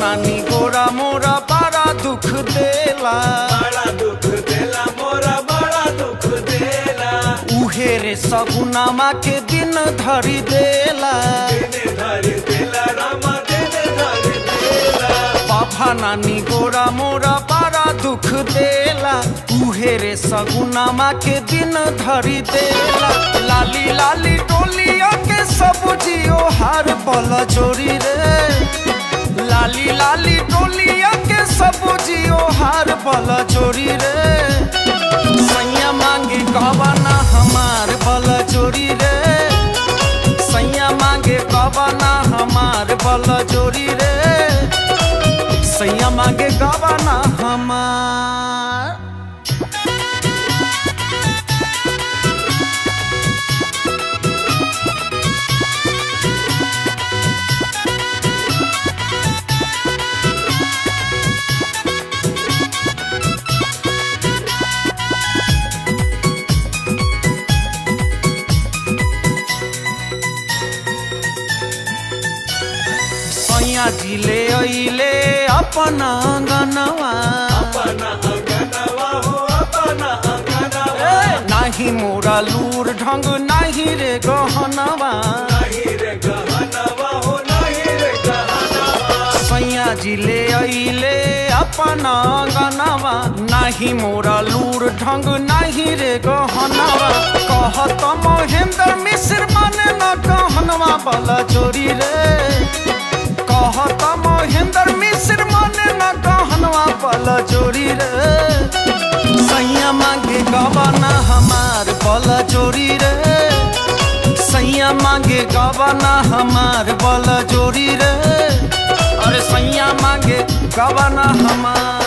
नानी गोरा मोरा बड़ा दुख देला बड़ा दुख देला मोरा बड़ा दुख देला उहे रे सगुनामा के दिन धरी देला दिन धरी देला रामा दिन धरी देला बाबा नानी गोरा मोरा बड़ा दुख देला उहे रे सगुनामा के दिन धरी देला लाली लाली डोलिया के सब जियो हार बल जोरी रे लाली लाली डोलिया के सब जियो हार बल जोरी रे सैया मांगे कबाना हमार बल जोरी रे सैया मांगे कबाना हमार बल जोरी रे सैया मांगे कबाना हमार सैया जिले अइले अपना गनवा अपना अंगनवा हो अपना अंगनवा नाही मोरा लूर ढंग नाही रे गहनवा नहीं रे गहनवा हो नहीं रे गहनवा सैया जिले अइले अपना गनवा नाही मोरा लूर ढंग नाही रे गहनवा कहत महेंद्र मिश्र माने न गहनवा बला चोरी रे कहत महेंद्र मिश्र माने न गहनवा बला चोरी रे सैया मांगे गवाना हमार बला चोरी रे सैया मांगे गवाना हमार बला चोरी रे अरे सैया मांगे गवाना हमार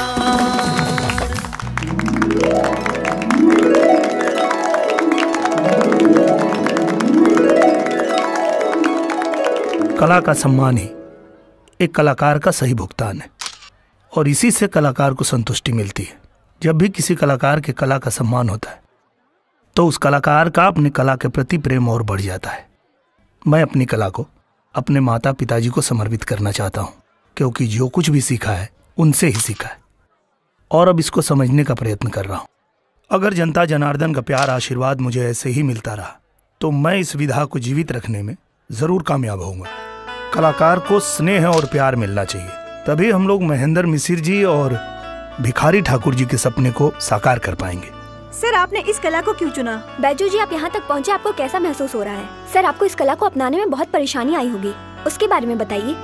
कला का सम्मान ही एक कलाकार का सही भुगतान है और इसी से कलाकार को संतुष्टि मिलती है जब भी किसी कलाकार के कला का सम्मान होता है तो उस कलाकार का अपनी कला के प्रति प्रेम और बढ़ जाता है मैं अपनी कला को अपने माता पिताजी को समर्पित करना चाहता हूँ क्योंकि जो कुछ भी सीखा है उनसे ही सीखा है और अब इसको समझने का प्रयत्न कर रहा हूँ अगर जनता जनार्दन का प्यार आशीर्वाद मुझे ऐसे ही मिलता रहा तो मैं इस विधा को जीवित रखने में जरूर कामयाब होऊंगा कलाकार को स्नेह और प्यार मिलना चाहिए तभी हम लोग महेंद्र मिसिर जी और भिखारी ठाकुर जी के सपने को साकार कर पाएंगे सर आपने इस कला को क्यों चुना बैजू जी आप यहाँ तक पहुँचे आपको कैसा महसूस हो रहा है सर आपको इस कला को अपनाने में बहुत परेशानी आई होगी उसके बारे में बताइए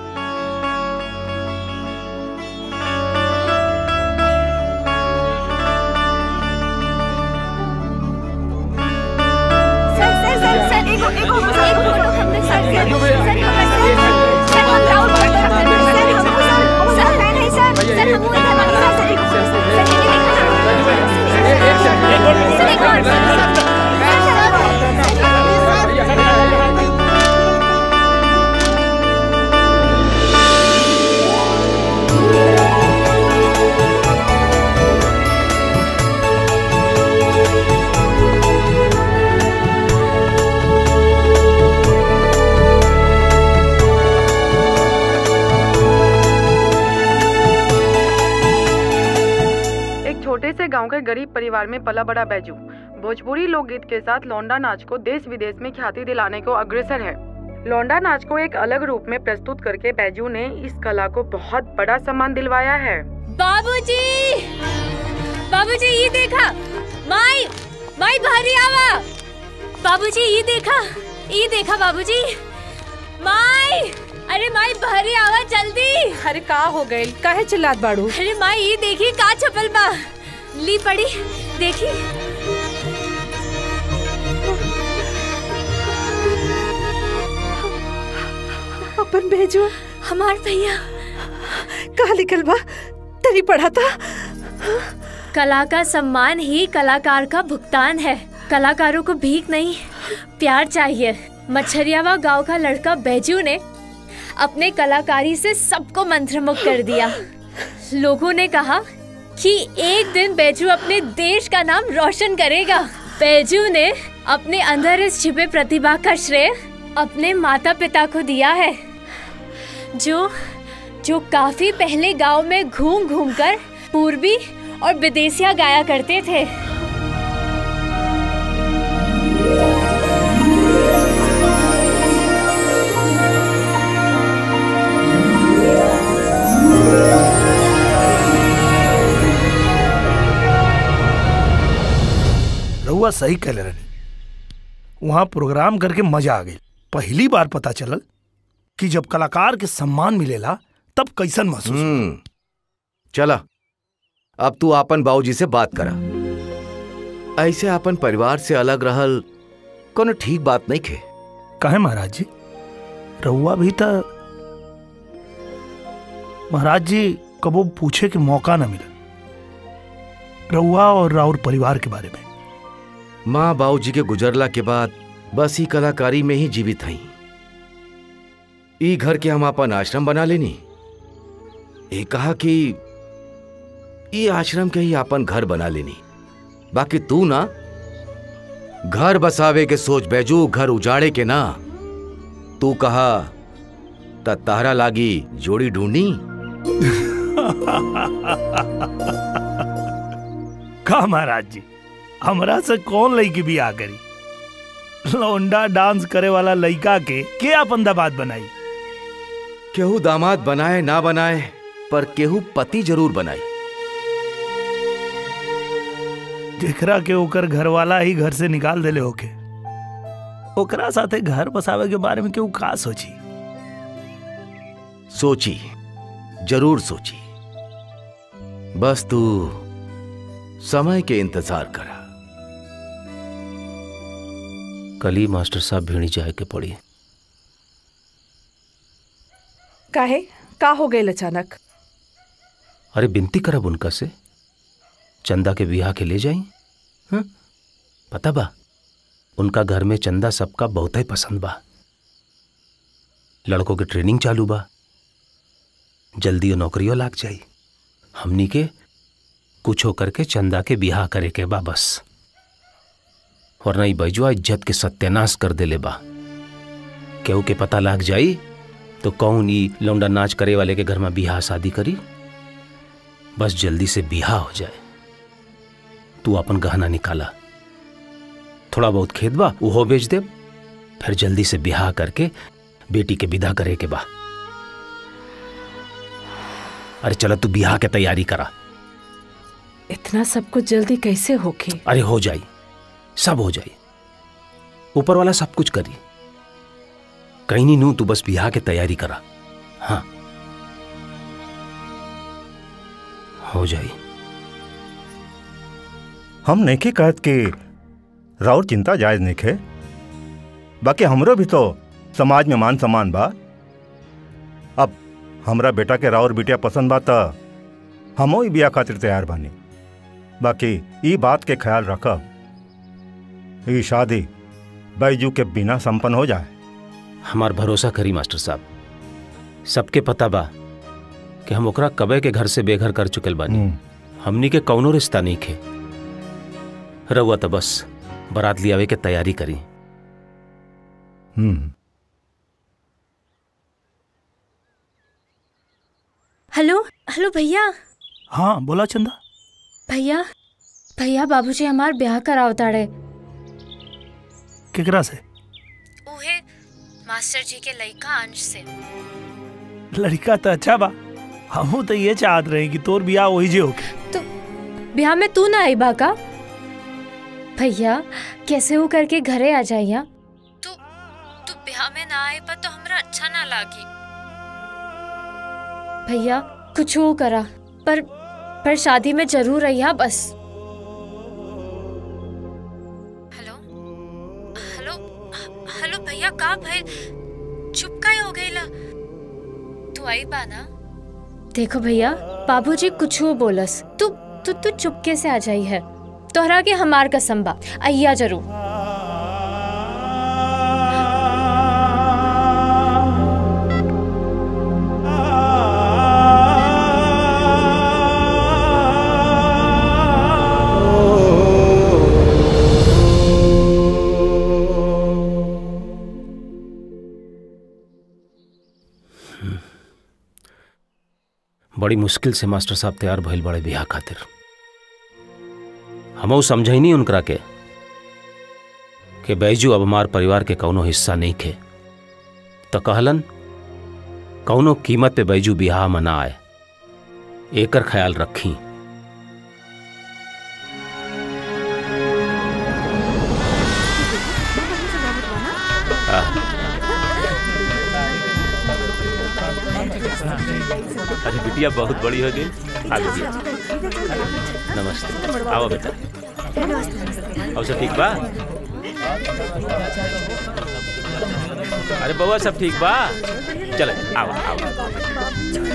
सर सर सर सर एक एक एक फोटो हमने सर सर सर सर हम राउंड सर हम सर सर नहीं नहीं सर सर हम इधर मत सर सर एक सर ये देखो सर एक और एक छोटे से गांव के गरीब परिवार में पला बड़ा बैजू भोजपुरी लोकगीत के साथ लौंडा नाच को देश विदेश में ख्याति दिलाने को अग्रसर है लौंडा नाच को एक अलग रूप में प्रस्तुत करके बैजू ने इस कला को बहुत बड़ा सम्मान दिलवाया है बाबूजी बाबूजी ये देखा माई माई भारी आवा बाबूजी ये देखा ये देखा बाबूजी माई अरे माई भारी आवा जल्दी अरे का हो गई काहे चिल्लात बाड़ू अरे माई ये देखी का छपल बा ली पड़ी देखी अपन भेजो हमार भैया कहा लिखल बा तनी पढ़ा था कला का सम्मान ही कलाकार का भुगतान है कलाकारों को भीख नहीं प्यार चाहिए मच्छरियावा गांव का लड़का बैजू ने अपने कलाकारी से सबको मंत्रमुग्ध कर दिया लोगों ने कहा कि एक दिन बैजू अपने देश का नाम रोशन करेगा बैजू ने अपने अंदर इस छिपे प्रतिभा का श्रेय अपने माता पिता को दिया है जो जो काफी पहले गांव में घूम घूम कर पूर्वी और विदेशिया गाया करते थे रहुआ सही कहले रहे वहाँ प्रोग्राम करके मजा आ गई पहली बार पता चलल कि जब कलाकार के सम्मान मिलेला तब कैसन महसूस होला। हम्म चला अब तू आपन बाबूजी से बात करा ऐसे अपन परिवार से अलग रहल कोनो ठीक बात नहीं खे काहे महाराज जी रहुआ भी था महाराज जी कबो पूछे के मौका न मिला रहुआ और राउर परिवार के बारे में माँ बाबूजी के गुजरला के बाद बस ही कलाकारी में ही जीवित हई ई घर के हम अपन आश्रम बना लेनी ये कहा कि ई आश्रम के ही अपन घर बना लेनी बाकी तू ना घर बसावे के सोच बैजू घर उजाड़े के ना तू कहा त तारा लागी जोड़ी ढूंढी का महाराज जी हमरा से कौन लड़की भी आ करी लौंडा डांस करे वाला लड़का के के अपन दामाद बनाई केहू दामाद बनाए ना बनाए पर केहू पति जरूर बनाई जेकरा के ओकर घर वाला ही घर से निकाल देले होके ओकरा साथे घर बसावे के बारे में केहू का सोची सोची जरूर सोची बस तू समय के इंतजार करा कल ही मास्टर साहब भिड़ी जाए के पड़ी काहे का हो गए अचानक अरे विनती करब उनका से चंदा के बियाह के ले जाई हाँ? पता बा उनका घर में चंदा सबका बहुत ही पसंद बा लड़कों के ट्रेनिंग चालू बा जल्दी नौकरियों लाग जाई हमनी के कुछ होकर के चंदा के बियाह करे के बा बस वरना ई बैजुआ इज्जत के सत्यानाश कर देले बा केहू के पता लाग जाई तो कौन ई लौंडा नाच करे वाले के घर में बियाह शादी करी बस जल्दी से बियाह हो जाए तू अपन गहना निकाला थोड़ा बहुत खेत बा उहो बेच दे फिर जल्दी से बियाह करके बेटी के विदा करे के बा अरे चलो तू बियाह के तैयारी करा इतना सब कुछ जल्दी कैसे होके अरे हो जाई सब हो जाई ऊपर वाला सब कुछ करी कहीं नहीं नू तू बस बियाह के तैयारी करा हाँ हो जाई हम नहीं कहत कि राउर चिंता जायज नहीं खे बाकी हमरो भी तो समाज में मान सम्मान बा अब हमरा बेटा के राउर बिटिया पसंद बा त हमो ही बिया खातिर तैयार बानी बाकी ई बात के ख्याल रखब ई शादी बैजू के बिना संपन्न हो जाए हमार भरोसा करी मास्टर साहब सबके पता बा कि हम ओकरा कबे के घर से बेघर कर चुकल बानी हमनी के कौनो रिश्ता नहीं खे रउआ तो बस बारात लियावे के तैयारी करी हम्म हेलो हेलो भैया हाँ बोला चंदा भैया भैया बाबूजी हमार ब्याह कराव ताड़े केकरा से उहे मास्टर जी के लइका अंश से लड़का तो अच्छा बा हमहू तो ये चाहत रहे कि तोर बियाह वही जे होके ब्याह में तू ना आई बाका भैया कैसे हो करके घरे आ जाइया तू तू ब्याह में ना आए पर तो हमरा अच्छा ना लागी भैया कुछ हो करा पर पर शादी में जरूर रहिया बस हेलो हेलो हेलो भैया का भाई चुप काहे हो गईला तू आई बा ना देखो भैया बाबूजी कुछ हो बोलस तू तू तू चुपके से आ जाई है तोहरा के हमार कसम बा अइया जरूर बड़ी मुश्किल से मास्टर साहब तैयार भइल बड़े बियाह खातिर हमऊ समझई नहीं उनकरा के कि बैजू अब हमार परिवार के कौनो हिस्सा नहीं खे तो कहलन कौनो कीमत पे बैजू बियाह में ना आए एकर ख्याल रखी अरे बिटिया बहुत बड़ी हो गई आ गई नमस्ते आओ बेटा और सब ठीक बा अरे बउआ सब ठीक बा चल आओ आओ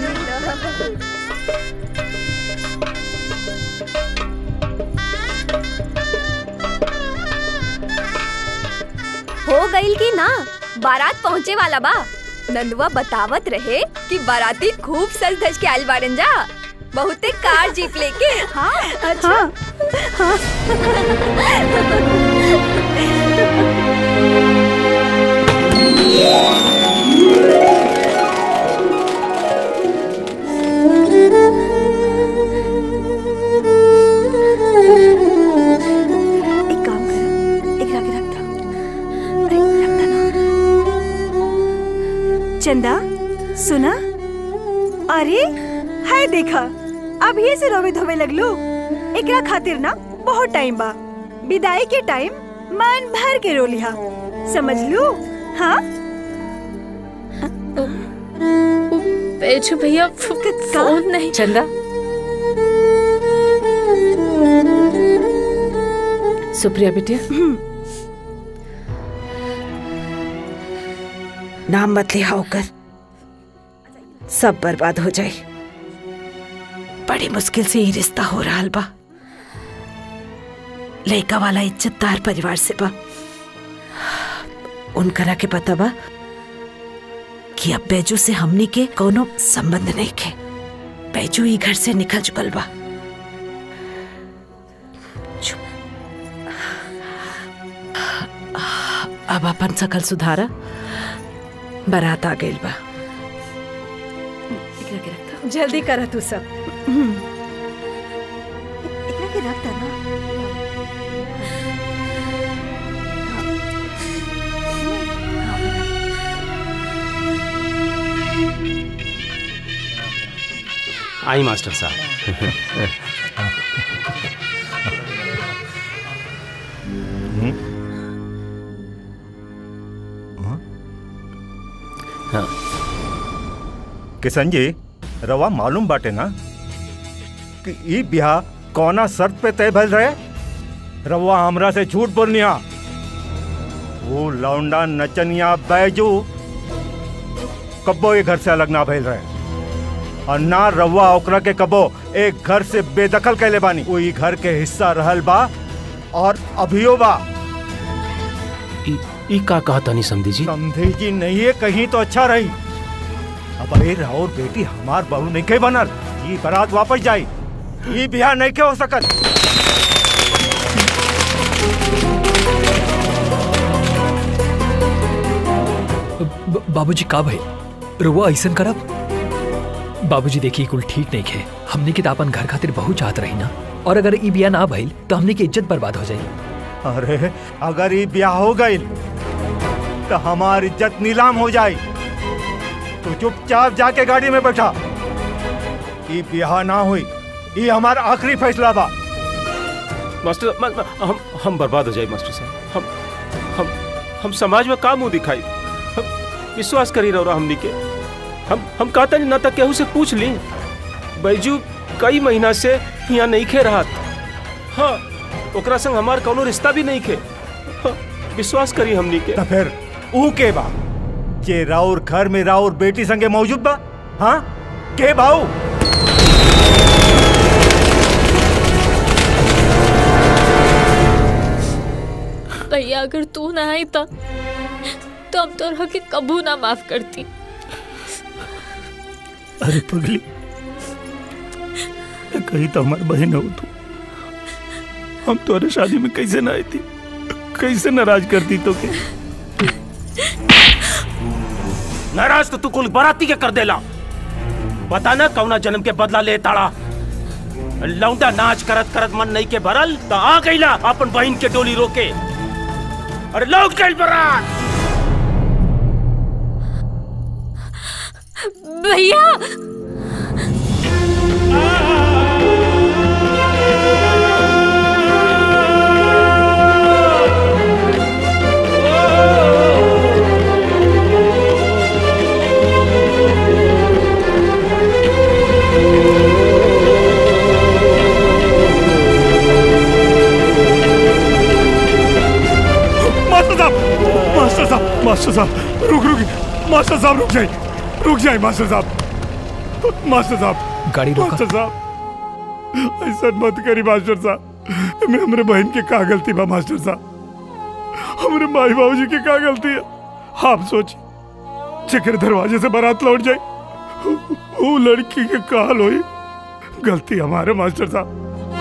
हो गईल की ना बारात पहुँचे वाला बा नंदुआ बतावत रहे कि बाराती खूब सज धज के आयल बाड़न जा बहुते कार जीप लेके हाँ अच्छा हाँ, एक काम कर एक रख रख दो अरे, रख दो ना। चंदा सुना अरे हाय देखा अब ये से रोवे धोवे लगलो एकरा खातिर ना बहुत टाइम बा विदाई के टाइम मन भर के रो लिहा समझ लू हाँ बेचू भैया फोन नहीं चंदा सुप्रिया बिटिया नाम मत लिया होकर सब बर्बाद हो जाए बड़ी मुश्किल से ही रिश्ता हो रहा बा लड़का वाला इज्जतदार परिवार से बा उनकरा के पता बा कि अब बैजू से हमनी के कोनो संबंध नहीं के बैजू ही घर से निकल चुकल बा अब अपन सकल सुधारा बारात आ गइल बा जल्दी कर तू सब हम्म। एकरा के रख दे ना आई मास्टर साहब हाँ। किशन जी रवा मालूम बाटे ना कि ई ब्याह कौना शर्त पे तय भइल रहे रवा हमरा से झूठ बोलनिया वो लौंडा नचनिया बैजू कब्बो ये घर से अलग ना भइल रहे और ना रवा ओकरा के कबो एक घर से बेदखल कैले बानी वो ई घर के हिस्सा रहल बा और अभियो बा ई का कहा तानी समधी जी समधी जी नहीं है कहीं तो अच्छा रही अब अरे राउर बेटी हमार बहू नहीं के बनल ये बारात वापस जाई ये बिहार नहीं के हो सकत ब- बाबूजी का भइल रुआ ऐसन करब बाबूजी देखिए कुल ठीक नहीं खे हमने के तो अपन घर खातिर बहुत चाहत रही ना और अगर ई बिया ना भइल तो हमने की इज्जत बर्बाद हो जाई अरे अगर ये ब्याह हो गई तो हमारी इज्जत नीलाम हो जाई तो चुपचाप जाके गाड़ी में बैठा ये ब्याह ना हुई ये हमारा आखिरी फैसला बा मास्टर म, म, हम हम बर्बाद हो जाए मास्टर साहब हम हम हम समाज में का मुंह दिखाई हम विश्वास करी रहो हमनी के हम हम कहता नहीं ना तक केहू से पूछ ली बैजू कई महीना से यहाँ नहीं खे रहा हाँ ओकरा संग हमार कोनो रिश्ता भी नहीं खे हाँ, विश्वास करी हमनी के तो फिर ऊ के बा जे राउर घर में राउर बेटी संगे मौजूद बा हाँ के भाऊ भैया अगर तू ना आई तो तो अब तो के कबू ना माफ करती अरे पगली कहीं तो हमारी बहन हो तू हम तुम्हारे शादी में कैसे ना आई थी कैसे नाराज करती तो के नाराज तो तू कुल बाराती के कर देला पता ना कौना जन्म के बदला ले ताड़ा लौंडा नाच करत करत मन नहीं के भरल तो आ गईला अपन बहन के डोली रोके अरे लौट गई बरात भैया मास्टर साहब मास्टर साहब मास्टर साहब रुक रुक मास्टर साहब रुक जाइए रुक जाइए मास्टर साहब मास्टर साहब गाड़ी रोका। मास्टर साहब ऐसा मत करी मास्टर साहब मैं हमरे बहन के का गलती बा मास्टर साहब हमरे माई बाबू जी की का गलती है आप सोचिए चक्कर दरवाजे से बारात लौट जाए वो लड़की के काल हुई गलती हमारे मास्टर साहब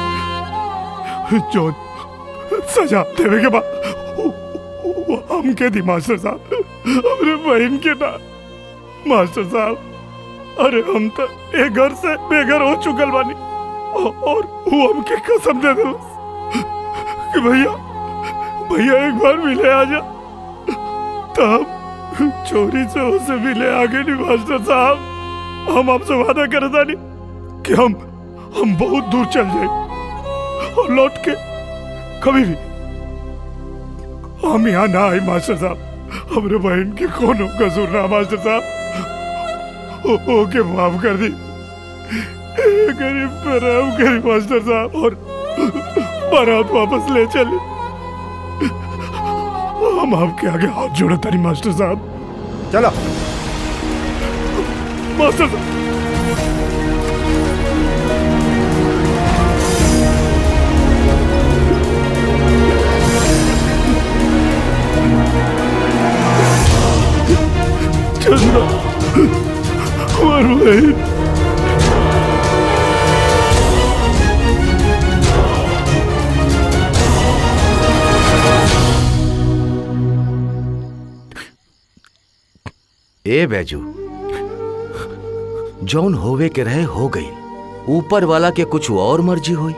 जो सजा देवे के बाद वो हम के दी मास्टर साहब हमरे बहन के ना मास्टर साहब अरे हम तो एक घर से बेघर हो चुकल बानी औ- और वो हमके कसम दे दिल कि भैया भैया एक बार मिले आजा तब चोरी से उसे मिले आगे नहीं मास्टर साहब हम आपसे वादा करे तानी कि हम हम बहुत दूर चल जाए और लौट के कभी भी हम यहाँ ना आए मास्टर साहब हमरे बहन के कोनो कसूर ना मास्टर साहब ओ- ओके माफ कर दी ए, गरीब पर हम गरीब मास्टर साहब और बारात वापस ले चले हम आपके आगे हाथ जोड़े तारी मास्टर साहब चलो मास्टर साहब चंदा हमार बहन ए बैजू जौन होवे के रहे हो गई ऊपर वाला के कुछ और मर्जी हुई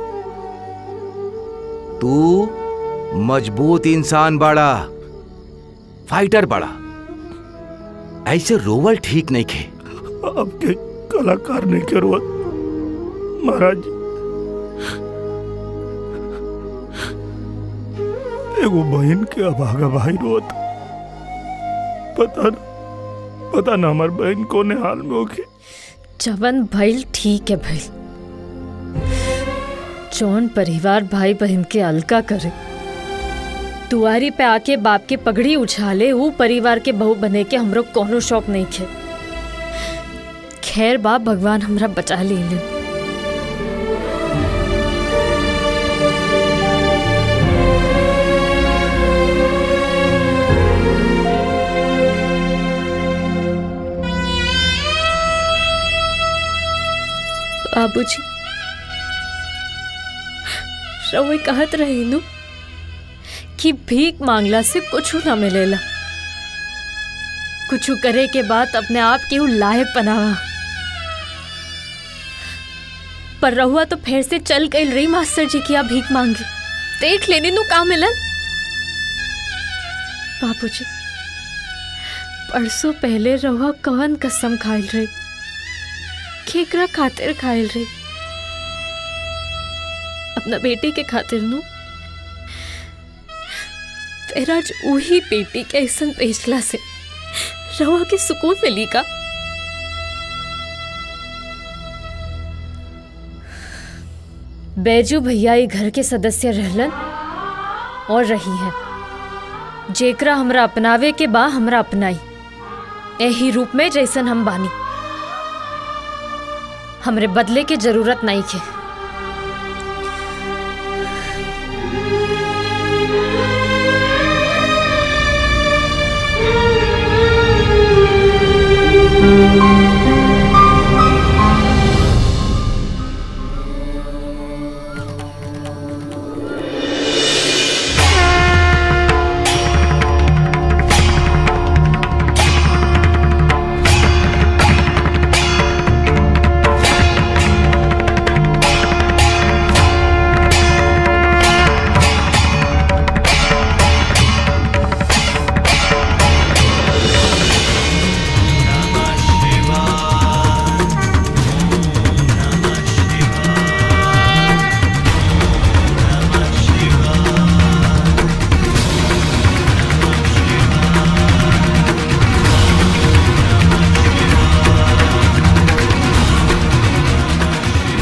तू मजबूत इंसान बड़ा फाइटर बड़ा ऐसे रोवल ठीक नहीं खे आपके कलाकार नहीं के रोत महाराज जी एगो बहन के अभागा भाई रोत पता न पता न हमार बहन कोने हाल में होके जवन भइल ठीक है भइल जौन परिवार भाई बहन के अलका करे दुआरी पे आके बाप के पगड़ी उछाले वो परिवार के बहू बने के हमरो कोनो शौक नहीं खे खैर बाप भगवान हमरा बचा लीन बाबूजी रउए कहत रही नु कि भीख मांगला से कुछ ना मिलेला कुछ करे के बाद अपने आप के ऊ लायक बनावा पर रहुआ तो फिर से चल गई रही मास्टर जी की आप भीख मांगे देख लेने नु का मिलन बाबूजी परसों पहले रहुआ कवन कसम खाइल रही केकरा खातिर खाइल रही अपना बेटी के खातिर नु फिर आज वही बेटी के ऐसा बेचला से रवा के सुकून मिली का बैजू भैया ये घर के सदस्य रहलन और रही है जेकरा हमरा अपनावे के बा हमरा अपनाई यही रूप में जैसन हम बानी हमरे बदले के जरूरत नहीं के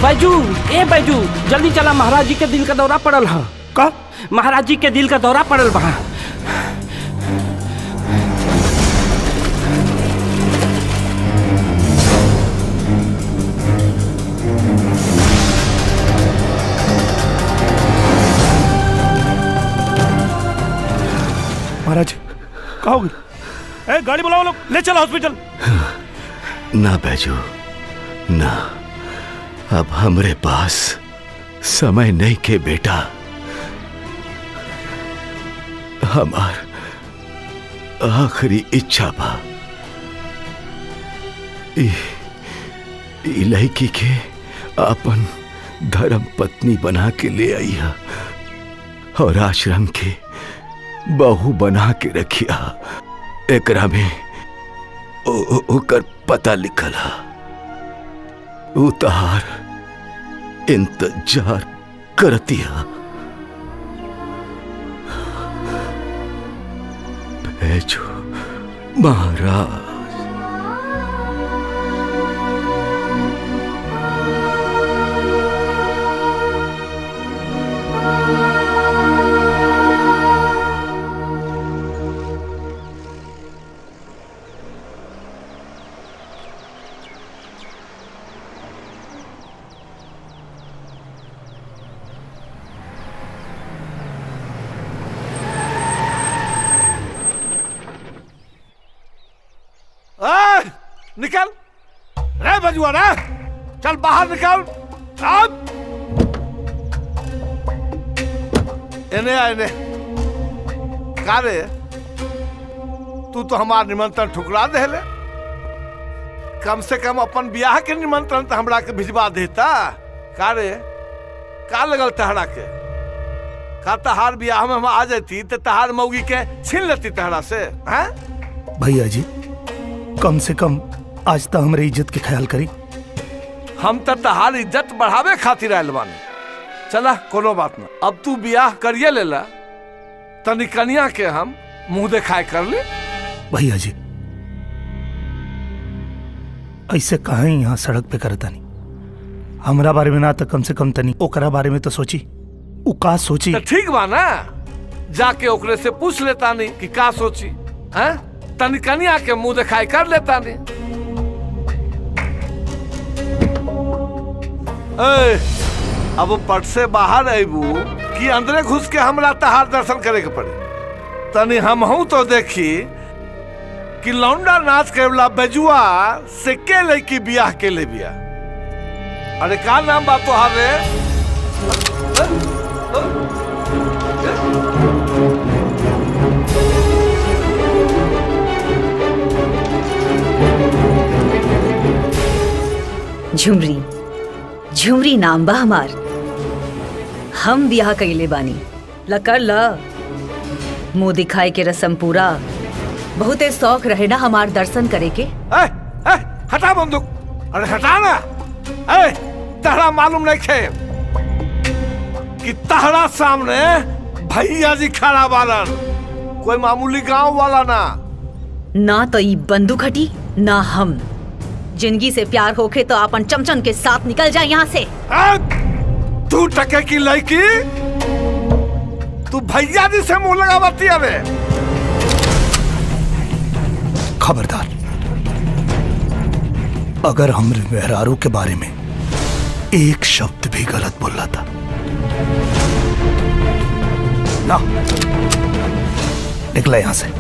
बैजू ए बैजू जल्दी चला महाराज जी के दिल का दौरा पड़ल है का महाराज जी के दिल का दौरा पड़ल बा महाराज का हो गई ए गाड़ी बुलाओ लोग ले चलो हॉस्पिटल ना बैजू ना अब हमरे पास समय नहीं के बेटा हमार आखिरी इच्छा बा ई ई लड़की के अपन धर्म पत्नी बना के ले आई है और आश्रम के बहू बना के रखिया एकरा में ओ- ओ- ओकर पता लिखल है उतार इंतजार करतिया भेजो महाराज ए, निकल रे बजुआ रे चल बाहर निकल अब एने आ एने का रे तू तो हमार निमंत्रण ठुकरा देले कम से कम अपन ब्याह के निमंत्रण तो हमरा के भिजवा देता का रे का लगल तहरा के का तहार ब्याह में हम आ जाती तो तहार मौगी के छीन लेती तहरा से हैं भैया जी कम से कम आज तक हमारे इज्जत के ख्याल करी हम तो तहार इज्जत बढ़ावे खातिर आयल बानी चला कोनो बात ना अब तू ब्याह करिए लेला तनी कनिया के हम मुंह दिखाए कर ले भैया जी ऐसे कहा यहाँ सड़क पे करता नहीं हमरा बारे में ना तो कम से कम तनी ओकरा बारे में तो सोची उ का सोची तो ठीक बा ना जाके ओकरे से पूछ लेता नहीं कि का सोची हैं तनी कनिया के मुंह दिखाई कर लेता नहीं ए, अब पट से बाहर अबू कि अंदरे घुस के हमरा तहार दर्शन करे के पड़े तनी हमहू तो देखी कि लौंडा नाच के वाला बेजुआ से के लड़की बियाह के ले बिया अरे का नाम बा तोहार रे झुमरी झुमरी नाम बा हमार हम ब्याह कइले बानी लकर ल मुंह दिखाए के रसम पूरा बहुते शौक रहे ना हमार दर्शन करे के ए, ए, हटा बंदूक अरे हटा ना ए, तहरा मालूम नहीं खे कि तहरा सामने भैया जी खड़ा बालन कोई मामूली गांव वाला ना ना तो ई बंदूक हटी ना हम जिंदगी से प्यार होखे तो अपन चमचन के साथ निकल जाए यहाँ से तू टके की लड़की तू भैया जी से मुंह लगावती अबे खबरदार अगर हमरे मेहरारू के बारे में एक शब्द भी गलत बोल रहा था ना निकला यहां से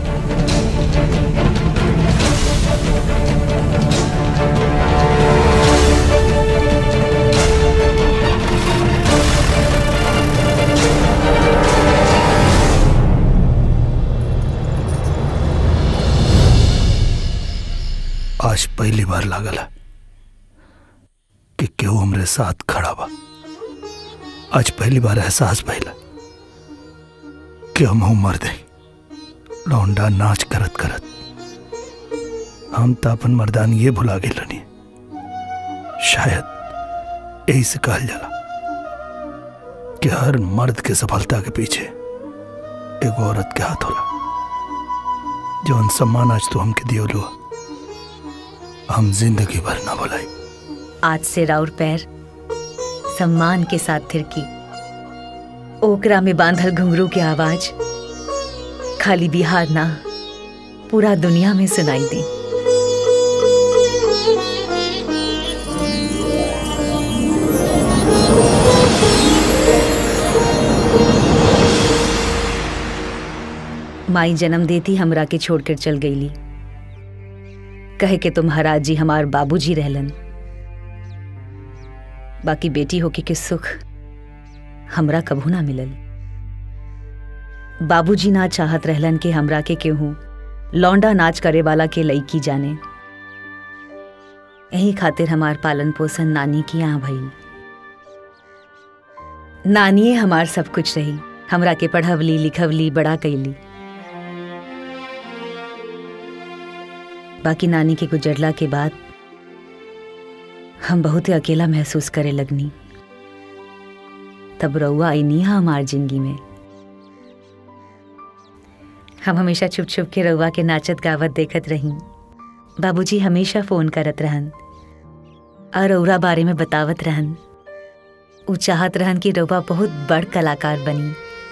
आज पहली बार लागल है कि केहू हमरे साथ खड़ा बा आज पहली बार एहसास भइला कि हम मर दे लौंडा नाच करत करत हम तो अपन मर्दान ये भुला गए रनी शायद यही से कहल जाला कि हर मर्द के सफलता के पीछे एक औरत के हाथ होला जौन सम्मान आज तू हमके दियो लो हम जिंदगी भर ना भुलाई आज से राउर पैर सम्मान के साथ थिरकी ओकरा में बांधल घुंघरू के आवाज खाली बिहार ना पूरा दुनिया में सुनाई दी माई जन्म देती हमरा के छोड़कर चल गईली कहे के तुम्हारा जी हमार बाबूजी रहलन बाकी बेटी होके के सुख हमरा कभू ना मिलल बाबूजी ना चाहत रहलन कि हमरा के केहू लौंडा नाच करे वाला के लईकी जाने यही खातिर हमार पालन पोषण नानी की यहाँ भइल नानिए हमार सब कुछ रही हमरा के पढ़वली लिखवली बड़ा कैली बाकी नानी के गुजरला के बाद हम बहुत ही अकेला महसूस करे लगनी तब रउआ आई नहीं हमार जिंदगी में हम हमेशा छुप छुप के रउआ के नाचत गावत देखत रही बाबूजी हमेशा फोन करत रहन और रउरा बारे में बतावत रहन उ चाहत रहन कि रउआ बहुत बड़ कलाकार बनी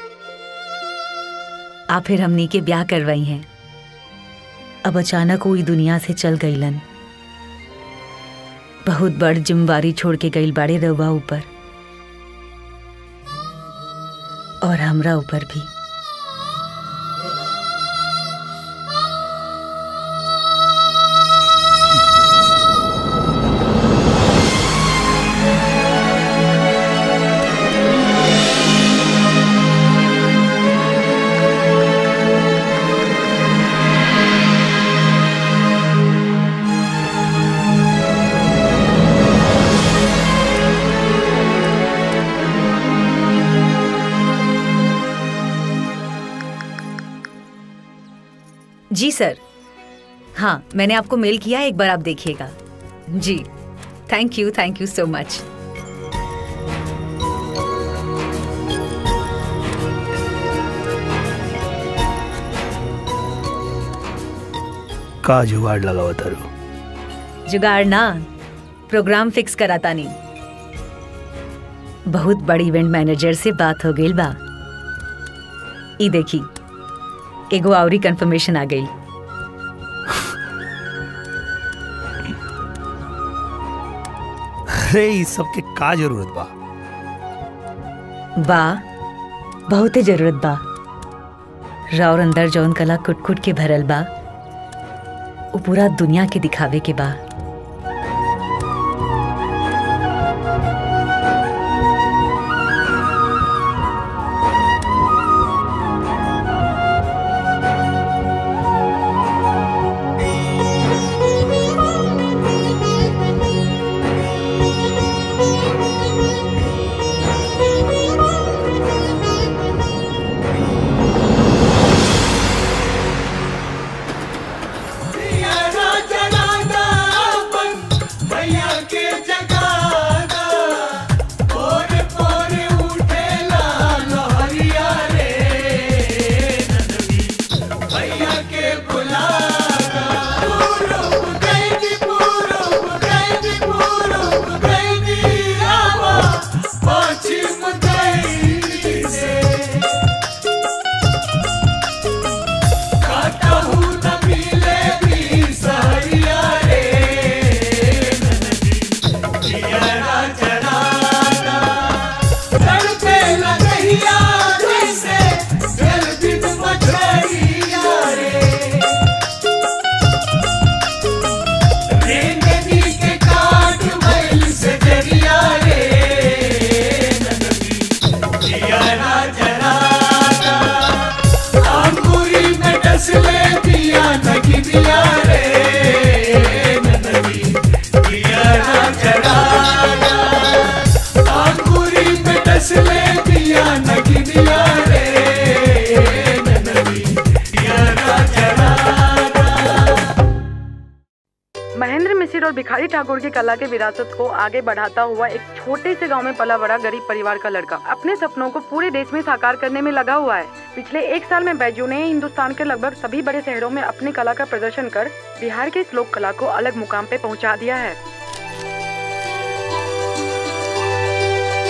आ फिर हमनी के ब्याह करवाई हैं अब अचानक वो ई दुनिया से चल गईलन बहुत बड़ जिम्मेवारी छोड़ के गईल बाड़े रउआ ऊपर और हमरा ऊपर भी जी सर हाँ मैंने आपको मेल किया है, एक बार आप देखिएगा जी thank you thank you so much का जुगाड़ लगावा तारू जुगाड़ ना प्रोग्राम फिक्स कराता नहीं बहुत बड़ी इवेंट मैनेजर से बात हो गई बा ई देखी एगो आवरी कंफर्मेशन आ गई अरे इस सब के का जरूरत बा बा बहुते जरूरत बा राउर अंदर जौन कला कुट कुट के भरल बा वो पूरा दुनिया के दिखावे के बा भैया के जगाना पोरे पोरे उठेला लहरिया रे नंदनी भैया के बुलाना पूरब गैदी पूरब गैदी पूरब गैदी आवा पश्चिम गैदी से काटहु न मिले भी सहरिया रे जियरा जराना तड़पे लगहिया जैसे गर्दिन मछरिया रे रेंगनी के काट भइल से जरिया रे जियरा जराना अंगूरी में डसले पिया नगी दिया रे ननदी पिया ना जराना अंगूरी में डसले पिया नगी दिया रे ननदी पिया ना जराना महेंद्र मिसिर और भिखारी ठाकुर की कला के विरासत को आगे बढ़ाता हुआ एक छोटे से गांव में पला बड़ा गरीब परिवार का लड़का अपने सपनों को पूरे देश में साकार करने में लगा हुआ है पिछले एक साल में बैजू ने हिंदुस्तान के लगभग सभी बड़े शहरों में अपनी कला का प्रदर्शन कर बिहार के इस लोक कला को अलग मुकाम पे पहुंचा दिया है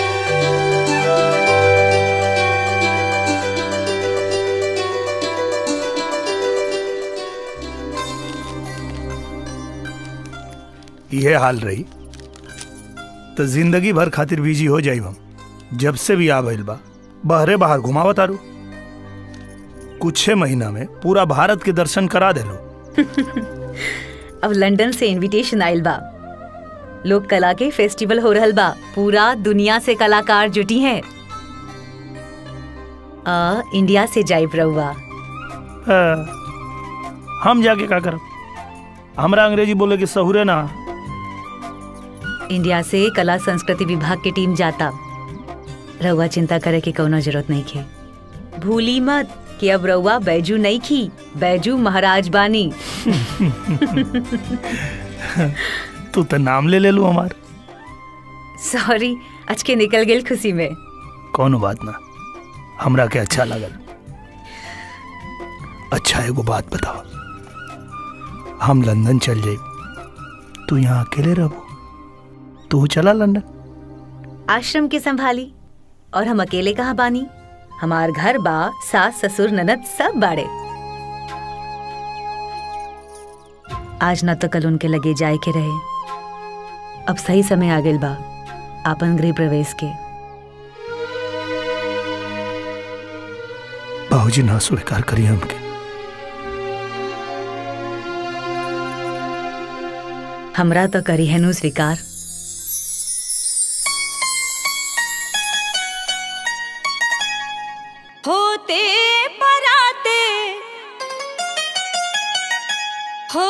ये हाल रही तो जिंदगी भर खातिर बिजी हो जाई हम जब से भी आ भइल बा बहरे बाहर घुमावत आरू कुछ महीना में पूरा भारत के दर्शन करा देलो अब लंदन से इनविटेशन आइल बा लोक कला के फेस्टिवल हो रहल बा पूरा दुनिया से कलाकार जुटी हैं आ, इंडिया से जाइब रहुआ हाँ, हम जाके का करब हमरा अंग्रेजी बोले के सहुरे ना इंडिया से कला संस्कृति विभाग की टीम जाता रहुआ चिंता करे की कोनो जरूरत नहीं खे भूली मत कि अब रहुआ बैजू नहीं खी बैजू महाराज बानी तू तो नाम ले ले लू हमार सॉरी आज के निकल गेल खुशी में कौनो बात ना हमरा के अच्छा लगल अच्छा एगो बात बताओ हम लंदन चल जाए तू यहाँ अकेले रहो तू चला लंदन आश्रम के संभाली और हम अकेले कहाँ बानी हमार घर बा सास ससुर ननद सब बाड़े आज न तो कल उनके लगे जाए के रहे अब सही समय आ गेल बा आपन गृह प्रवेश के बाबूजी ना स्वीकार करी हमके हमरा तो करी है नु स्वीकार होते पराते हो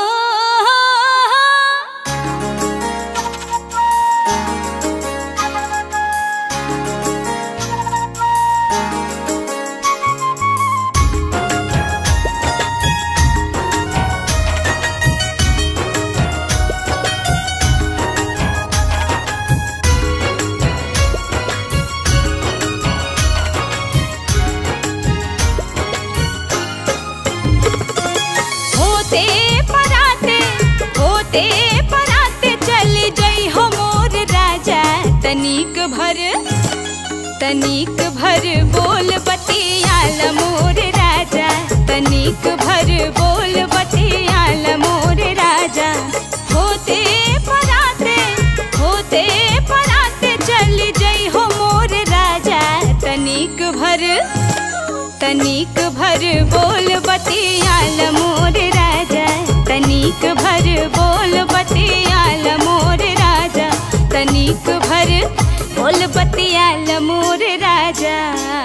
होते पराते होते पराते चल जई हो मोर राजा तनिक भर तनिक भर बोल बतियाल मोर राजा तनिक भर बोल बतियाल मोर राजा होते पराते होते पराते चल जई हो मोर राजा तनिक भर तनिक भर बोल बतियाल मोर राजा तनिक भर बोल बतियाल मोर राजा तनिक भर बोल बतियाल मोर राजा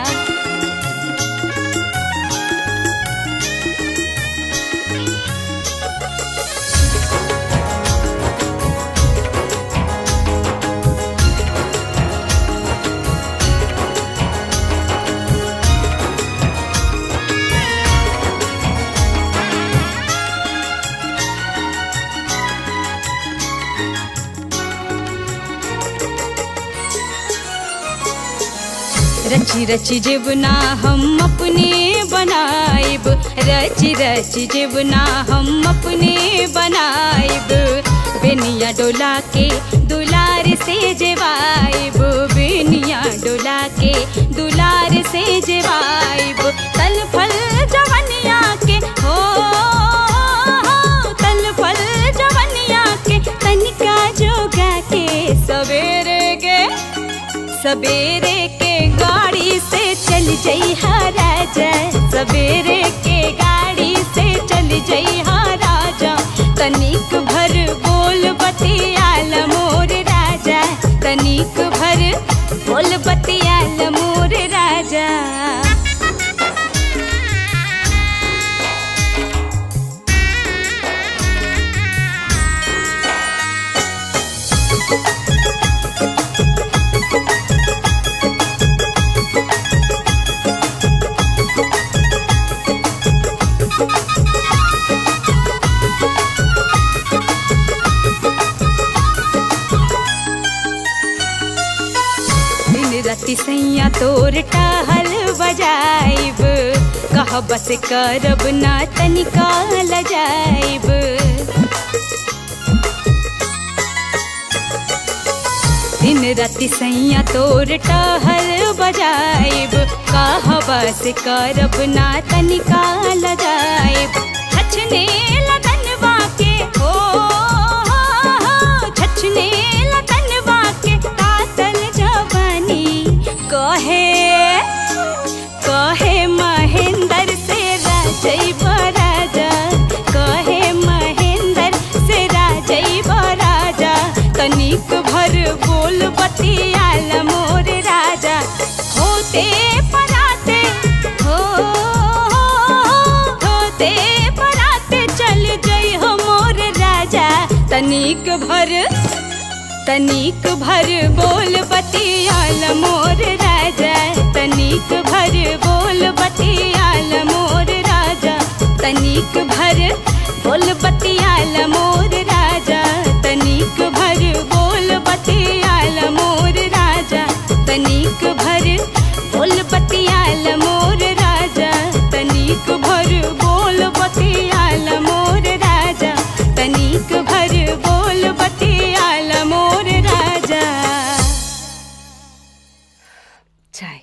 रची रची जीवना हम अपने बनाइब रची रची जीवना हम अपने बनाइब बेनिया डोला के दुलार से जेवाइब बेनिया डोला के दुलार से जेवाइब तल फल जवनिया के हो तल फल जवनिया के तनिका जोगा के सवेरे के सवेरे के गाड़ी से चल जई हा राजा सवेरे के गाड़ी से चल जई हा राजा तनिक भर बोल बतियाल मोर राजा तनिक भर बोल बतियाल मोर राजा दिन राति सैया तोर टहल बजाइब कह बस करब ना तनिका लजाइब दिन राति सैया तोर टहल बजाइब कह बस करब ना तनिका लजाइब छछने लगन बाके हो जाने लतनवा के कातल जवानी कहे कहे महेंद्र से राजई राजा कहे महेंद्र से राजई राजा तनिक भर बोल बतियाल मोर राजा होते पराते हो होते पराते चल जई हो मोर राजा तनिक भर तनिक भर बोल बतियाल मोर राजा तनिक भर बोल बतियाल मोर राजा तनिक भर बोल बतियाल मोर राजा तनिक भर बोल बतियाल मोर राजा तनिक भर बोल बतियाल मोर राजा तनिक भर बोल बतियाल मोर राजा तनिक भर बोल बतियाल मोर राजा चाय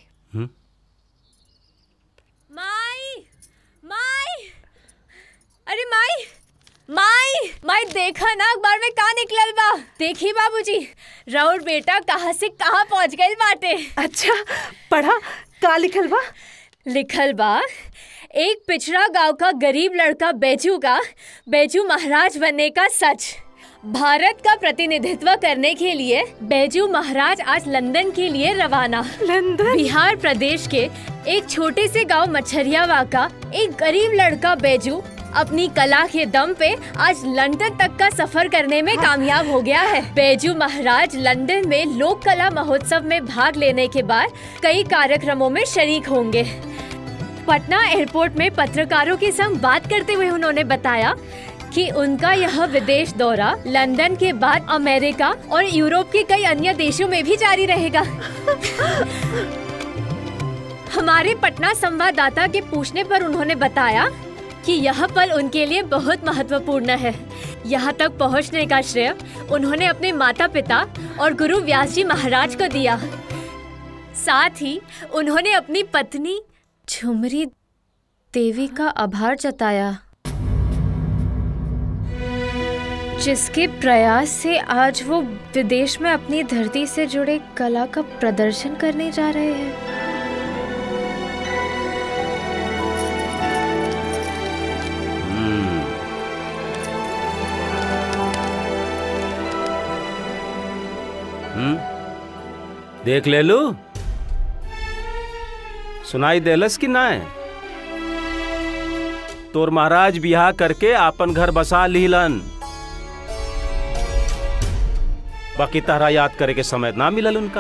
माई माई अरे माई माई माई देखा ना अखबार में का निकलल बा देखी बाबूजी राउर बेटा कहाँ से कहाँ पहुँच गइल बाटे अच्छा पढ़ा का लिखल बा लिखल बा एक पिछड़ा गांव का गरीब लड़का बैजू का बैजू महाराज बनने का सच भारत का प्रतिनिधित्व करने के लिए बैजू महाराज आज लंदन के लिए रवाना लंदन बिहार प्रदेश के एक छोटे से गांव मछरियावा का एक गरीब लड़का बैजू अपनी कला के दम पे आज लंदन तक का सफर करने में कामयाब हो गया है बैजू महाराज लंदन में लोक कला महोत्सव में भाग लेने के बाद कई कार्यक्रमों में शरीक होंगे पटना एयरपोर्ट में पत्रकारों के संग बात करते हुए उन्होंने बताया कि उनका यह विदेश दौरा लंदन के बाद अमेरिका और यूरोप के कई अन्य देशों में भी जारी रहेगा हमारे पटना संवाददाता के पूछने पर उन्होंने बताया कि यह पल उनके लिए बहुत महत्वपूर्ण है यहाँ तक पहुँचने का श्रेय उन्होंने अपने माता पिता और गुरु व्यास जी महाराज को दिया साथ ही उन्होंने अपनी पत्नी झुमरी देवी का आभार जताया जिसके प्रयास से आज वो विदेश में अपनी धरती से जुड़े कला का प्रदर्शन करने जा रहे हैं हम्म देख ले लू सुनाई देलस कि ना तोर महाराज बियाह करके आपन घर बसा लीलन बाकी तारा याद करे के समय ना मिलल उनका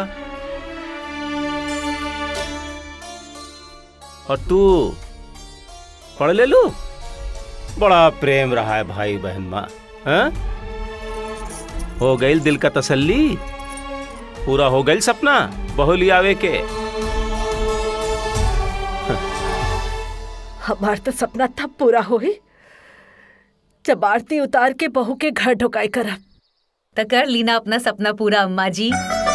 और तू पढ़ ले लू बड़ा प्रेम रहा है भाई बहन माँ हाँ? हो गई दिल का तसल्ली पूरा हो गई सपना बहु लियावे के हमार तो सपना तब पूरा होई जब आरती उतार के बहू के घर ढुकाई करब तो कर लीना अपना सपना पूरा अम्मा जी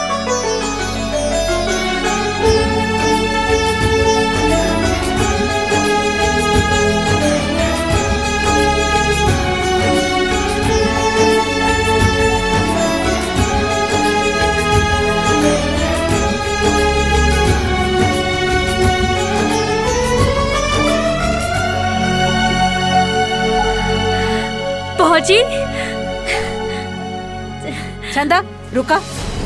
पहुंची चंदा रुका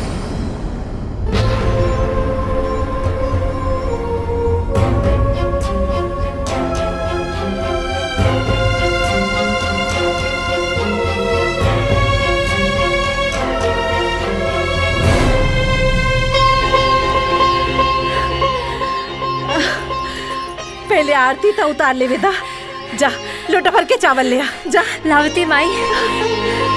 पहले आरती तो उतार ले बेटा जा लोटा भर के चावल ले आ जा लावती माई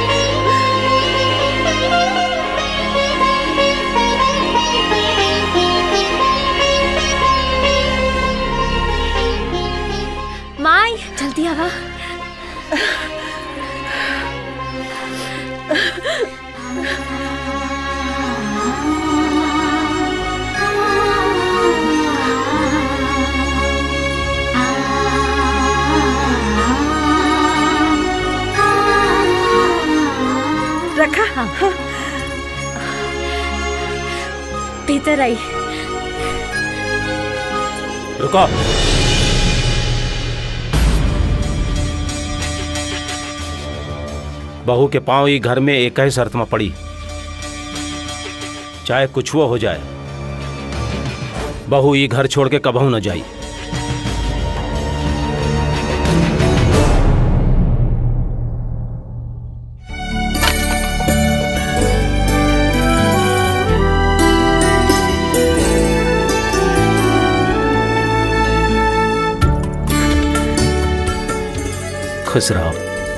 माई जल्दी आवा रखा हाँ। भीतर आई रुको बहू के पांव ही घर में एक ही शर्त में पड़ी चाहे कुछ वो हो जाए बहू ये घर छोड़ के कबहू न जाई खुश रहो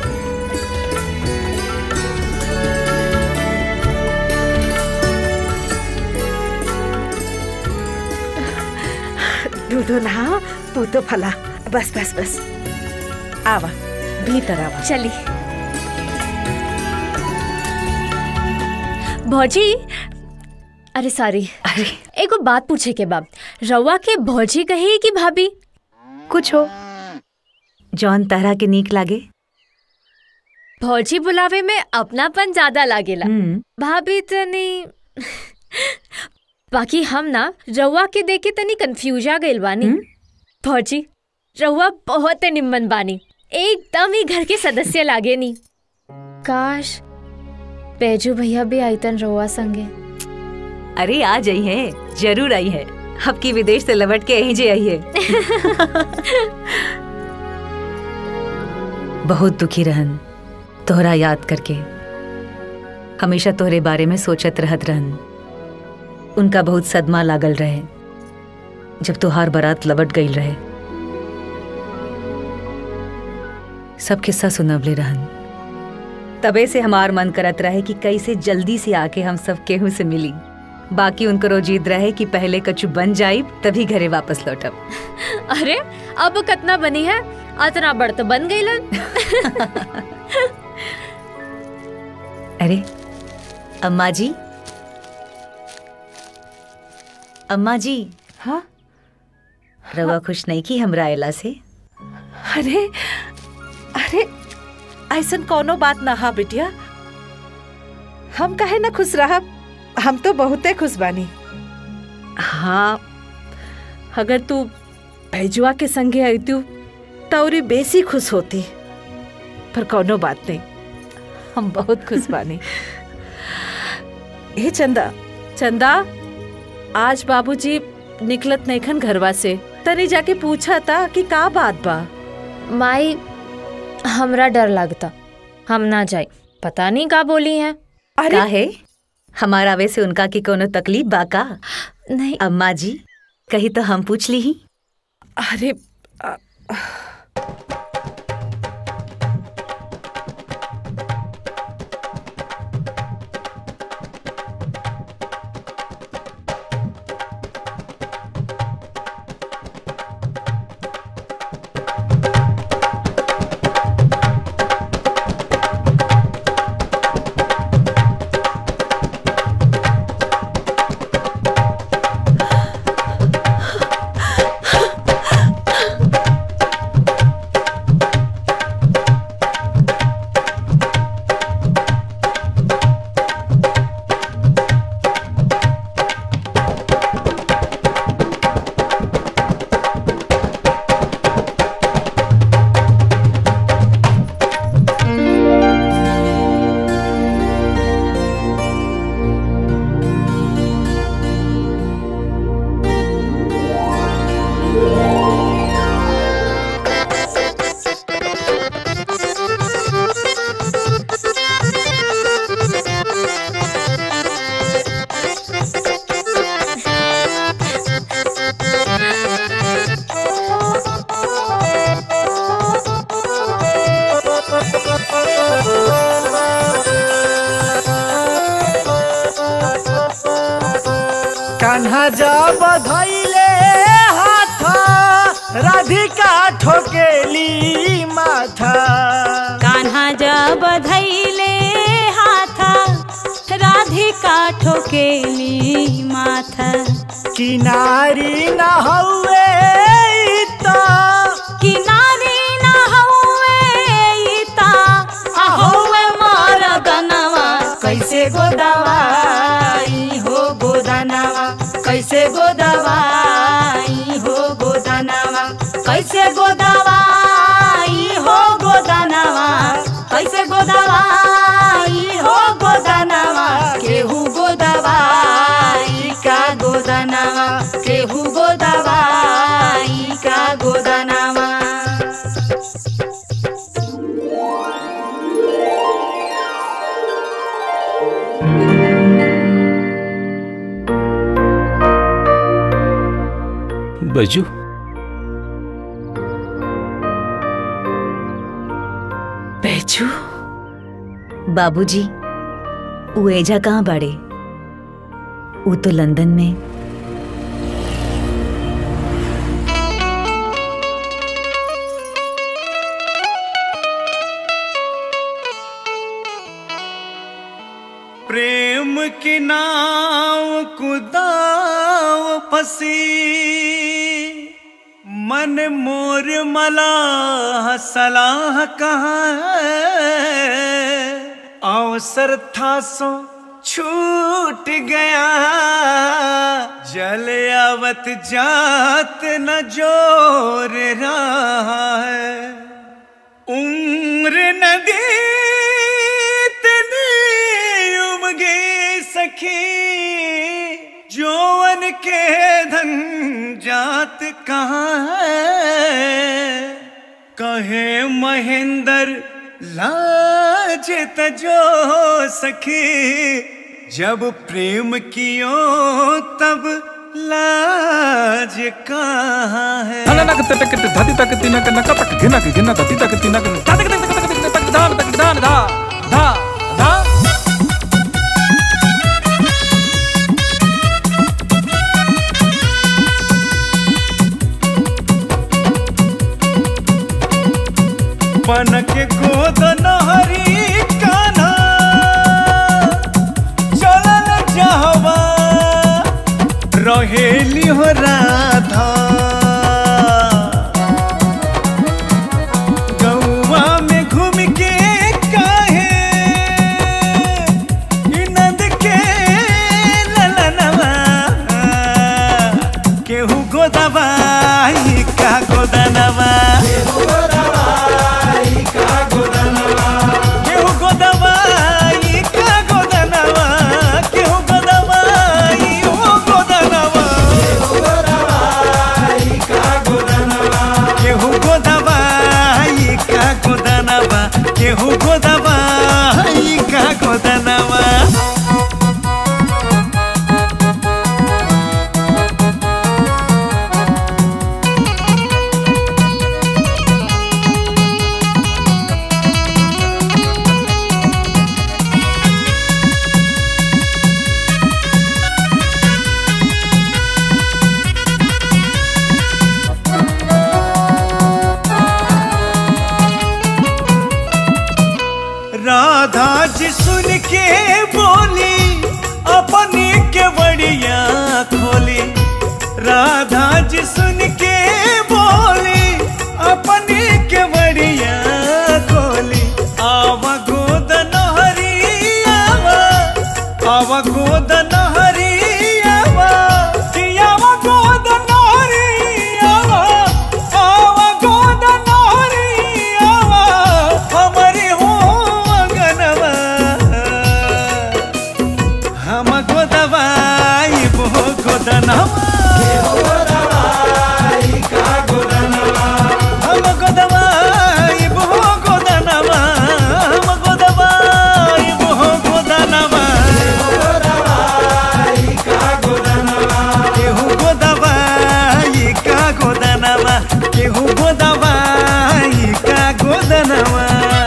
दूधो नहा तू तो फला बस बस बस आवा भीतर आवा चली भौजी अरे सॉरी एगो बात पूछे के बाब रउआ के भौजी कही कि भाभी कुछ हो जौन तरह के नीक लागे भौजी बुलावे में अपनापन ज्यादा लागेला भाभी तनी बाकी हम ना रउआ के देखे तनी कंफ्यूज आ गइल बानी भौजी रउआ बहुत निम्मन बानी एकदम ही घर के सदस्य लागे नी काश बैजू भैया भी आईतन रउआ संगे अरे आ जाई है जरूर आई है अब की विदेश से लौट के यहीं जे आई है बहुत दुखी रहन तोहरा याद करके हमेशा तोहरे बारे में सोचत रहत रहन उनका बहुत सदमा लागल रहे जब तोहार बारात लबट गई रहे सब किस्सा सुनवले रहन तबे से हमार मन करत रहे कि कैसे जल्दी से आके हम सब केहू से मिली बाकी उनको जिद रहे कि पहले कछु बन जाई तभी घरे वापस लौटब अरे अब कतना बनी है अतना बड़ तो बन गई अरे अम्मा जी अम्मा जी हाँ रवा खुश नहीं की हमरा आयला से अरे अरे ऐसन कोनो बात ना हा बिटिया हम कहे ना खुश रहा हम तो बहुते खुश बानी हाँ अगर तू भैजुआ के संगे आई तू तौरी बेसी खुश होती पर कोनो बात नहीं हम बहुत खुश बानी हे चंदा चंदा आज बाबूजी निकलत नैखन घरवा से तनी जाके पूछा था कि का बात बा माई हमरा डर लगता हम ना जाए पता नहीं का बोली है का है हमारा आवे से उनका की कोनो तकलीफ बा का नहीं अम्मा जी कही तो हम पूछ ली ही अरे कान्हा जा बधैले हाथ राधिका ठोकेली माथा कान्हा जा बधैले हाथा राधिका ठोकेली माथा किनारी न हौवे त किनारी न हौवे ता हौवे मार गनवा कैसे गोदावाई हो गोदानवा कैसे गोदवाई हो गोदनवा कैसे गोदवाई हो गोदनवा कैसे गोदवाई हो गोदनवा केहू गोदवाई का गोदनवा केहू गोदवाई का गोदनवा बैजू बैजू बाबूजी वो एजा कहाँ बाड़े वो तो लंदन में प्रेम की नाव कुदाव फसी मन मोर मलाह सलाह कहाँ है अवसर था सो छूट गया जल आवत जात न जोर रहा है उम्र नदी इतनी उमगे सखी जोवन के धन जात कहाँ है कहे महेंद्र लाज तजो सखी जब प्रेम कियो तब लाज कहाँ है धनक तटक धति तक तिनक नक तक धिनक धिन धति तक तिनक तक तक तक तक तक धान तक धान धा धा धा पनक गोद नहरी कान्हा चलल जहवा रहेली हो राधा गौवा में घूम के काहे ई नंद के ललनवा केहू गोदवाई का गोदनवा केहू गोदवाई का गोदनवा केहू गोदवाई का गोदनवा केहू गोदवाई ओ गोदनवा केहू गोदवाई का गोदनवा केहू गोदवाई का गोदनवा केहू गोदवाई का गोदनवा राधा जी सुन के बोली अपनी के बड़िया खोली राधा जी सुन के बोली अपनी के बड़िया खोली आवा गोद नहरी आवा आवा गोद नहरी आवा कि आवा गोद नहरी आवा आवा गोद नहरी आवा हमारी हो अगनवा हम गोदवाई बो गोदनवा हम गोदवाई बो गोदनवा हम गोदवाई बो गोदनवा केहू गोदवाई का गोदनवा केहू गोदवाई का गोदनवा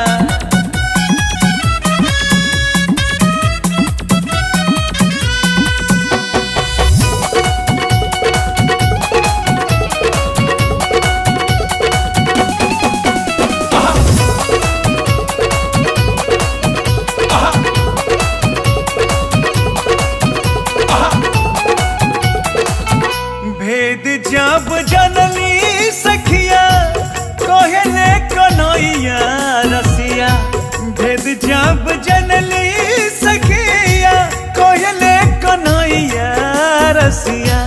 भेद जब जनली सखिया कोहले कन्हैया रसिया भेद जब जनली सखिया कोहले कन्हैया रसिया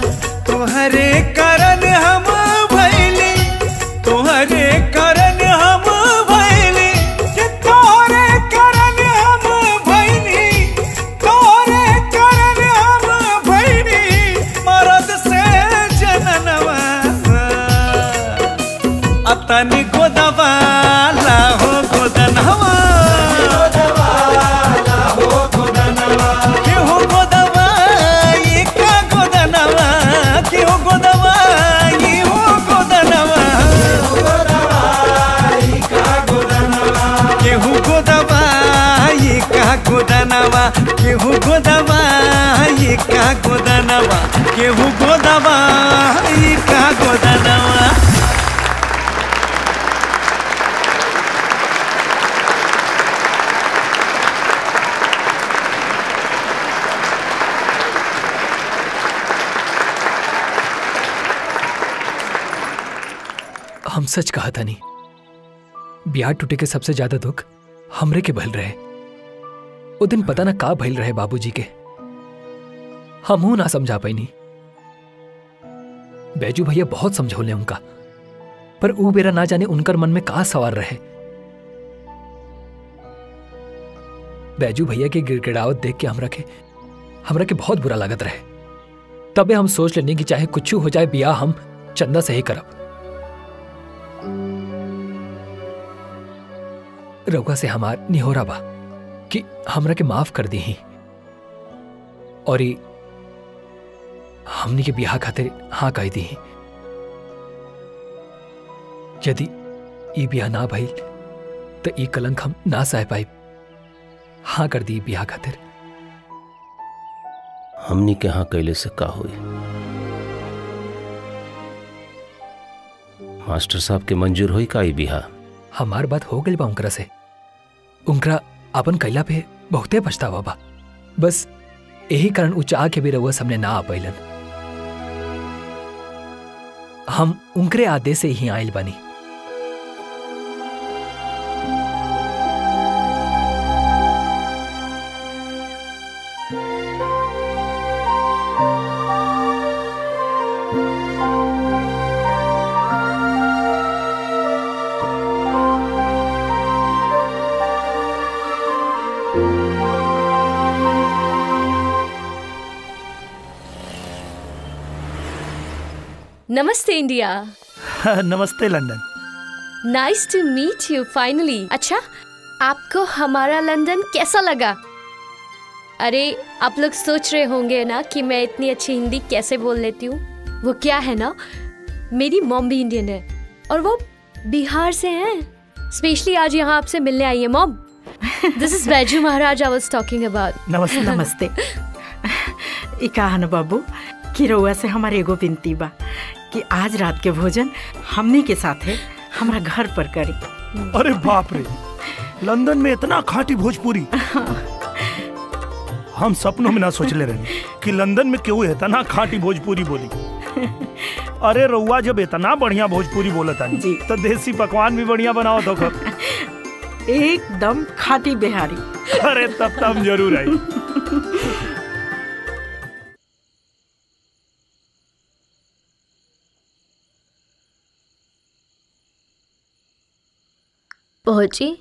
तनी गोदवाला हो गोदनवा केहू गोदवाई का गोदनवा केहू गोदवाई हो गोदनवा केहू गोदवाई का गोदनवा केहू गोदवाई का गोदनवा केहू गोदवाई का गोदनवा हम सच कहा था नहीं ब्याह टूटे के सबसे ज्यादा दुख हमरे के भल रहे वो दिन पता ना का भइल रहे बाबूजी के हमहू ना समझा पैनी बैजू भैया बहुत समझौले उनका पर ऊ बेरा ना जाने उनकर मन में का सवार रहे बैजू भैया के गिड़गिड़ावत देख के हमरा के हमरा के बहुत बुरा लागत रहे तबे हम सोच लेने की चाहे कुछ हो जाए बियाह हम चंदा से ही करब रउआ से हमार निहोरा बा कि हमरा के माफ कर दी ही और ई हमनी के बियाह खातिर हाँ कह दी ही यदि ई बियाह ना भइल तो ई कलंक हम ना सह पाई हाँ कर दी बियाह खातिर हमनी के हाँ कैले से का हुई मास्टर साहब के मंजूर हुई का ई बिहा हमार बात हो गई बा उनकरा से उनकरा अपन कैला पे बहुते पछतावा बा बस यही कारण उ चाह के भी रउआ सामने ना आ पैलन हम उनकरे आदेश से ही आयल बानी नमस्ते इंडिया नमस्ते London nice to meet you finally अच्छा आपको हमारा लंदन कैसा लगा अरे आप लोग सोच रहे होंगे ना कि मैं इतनी अच्छी हिंदी कैसे बोल लेती हूँ वो क्या है ना मेरी मॉम भी इंडियन है और वो बिहार से हैं स्पेशली आज यहाँ आपसे मिलने आई है मॉम दिस इज बैजू महाराज आई वाज टॉकिंग अबाउट नमस्ते नमस्ते ई कहा न बाबू कि रउआ से हमारे एगो विनती बा कि आज रात के भोजन हमनी के साथे हमरा घर पर करी अरे बाप रे लंदन में इतना खाटी भोजपुरी हम सपनों में ना सोचले रहे कि लंदन में केहू इतना खाटी भोजपुरी बोली अरे रउआ जब इतना बढ़िया भोजपुरी बोलत आनी तो देसी पकवान भी बढ़िया बनाओ तो एकदम खाटी बिहारी अरे तब तब जरूर आई पहुंची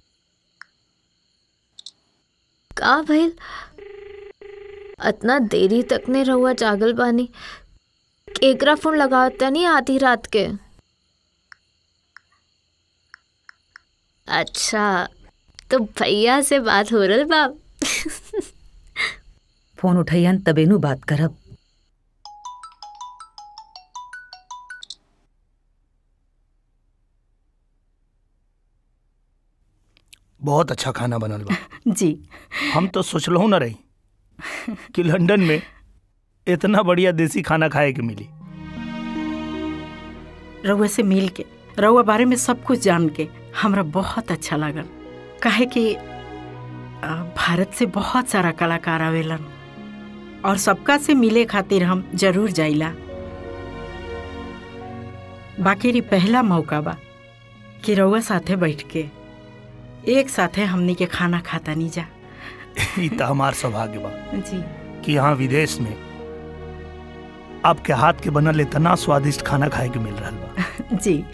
का भइल इतना देरी तक ने रहुआ जागल बानी केकरा फोन लगावता नहीं आधी रात के अच्छा तो भैया से बात हो रही बाप फोन उठैयन तबेनु बात करब बहुत अच्छा खाना बनल बा जी हम तो सोचलहु न रही कि लंदन में इतना बढ़िया देसी खाना खाए के मिली रउआ से मिल के रउआ बारे में सब कुछ जान के हमरा बहुत अच्छा लागल काहे कि आ, भारत से बहुत सारा कलाकार आवेलन और सबका से मिले खातिर हम जरूर जाइला बाकी री पहला मौका बा कि रउआ साथे बैठ के एक साथे हमनी के खाना खाता नहीं जा ई तो हमार सौभाग्य बा जी कि यहाँ विदेश में आपके हाथ के बनल इतना स्वादिष्ट खाना खाए के मिल रहा बा जी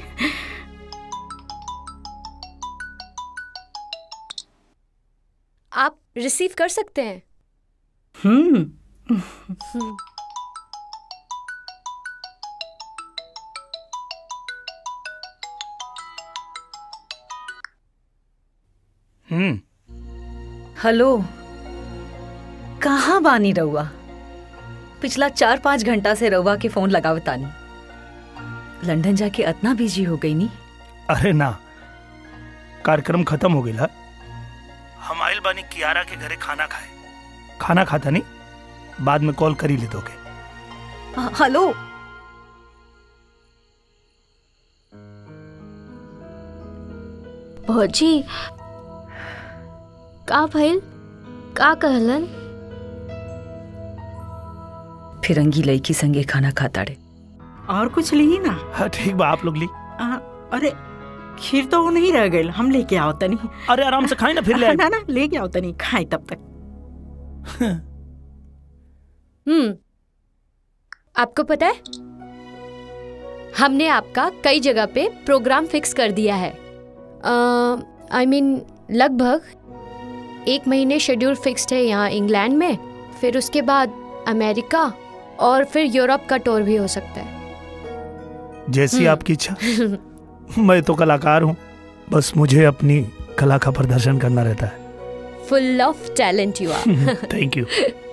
आप रिसीव कर सकते हैं हम्म हम्म। हम्म हेलो कहाँ बानी रउआ पिछला चार पाँच घंटा से रउआ के फोन लगावतानी लंदन जाके इतना बिजी हो गई नी अरे ना कार्यक्रम खत्म हो गया हम आइल बानी कियारा के घरे खाना खाए खाना खाता नहीं बाद में कॉल करी ले दोगे हाँ, हेलो भौजी का भइल का कहलन फिरंगी लड़की संगे खाना खाता रे और कुछ ली ना हाँ ठीक बा आप लोग ली आ, अरे खीर तो वो नहीं रह गई हम लेके आओ तनी अरे आराम से खाए ना फिर ले आए। ना ना लेके आओ तनी खाए तब तक हम्म आपको पता है हमने आपका कई जगह पे प्रोग्राम फिक्स कर दिया है आई मीन लगभग एक महीने शेड्यूल फिक्स्ड है यहाँ इंग्लैंड में फिर उसके बाद अमेरिका और फिर यूरोप का टूर भी हो सकता है जैसी हम्म। आपकी इच्छा मैं तो कलाकार हूँ बस मुझे अपनी कला का प्रदर्शन करना रहता है full of talent you are thank you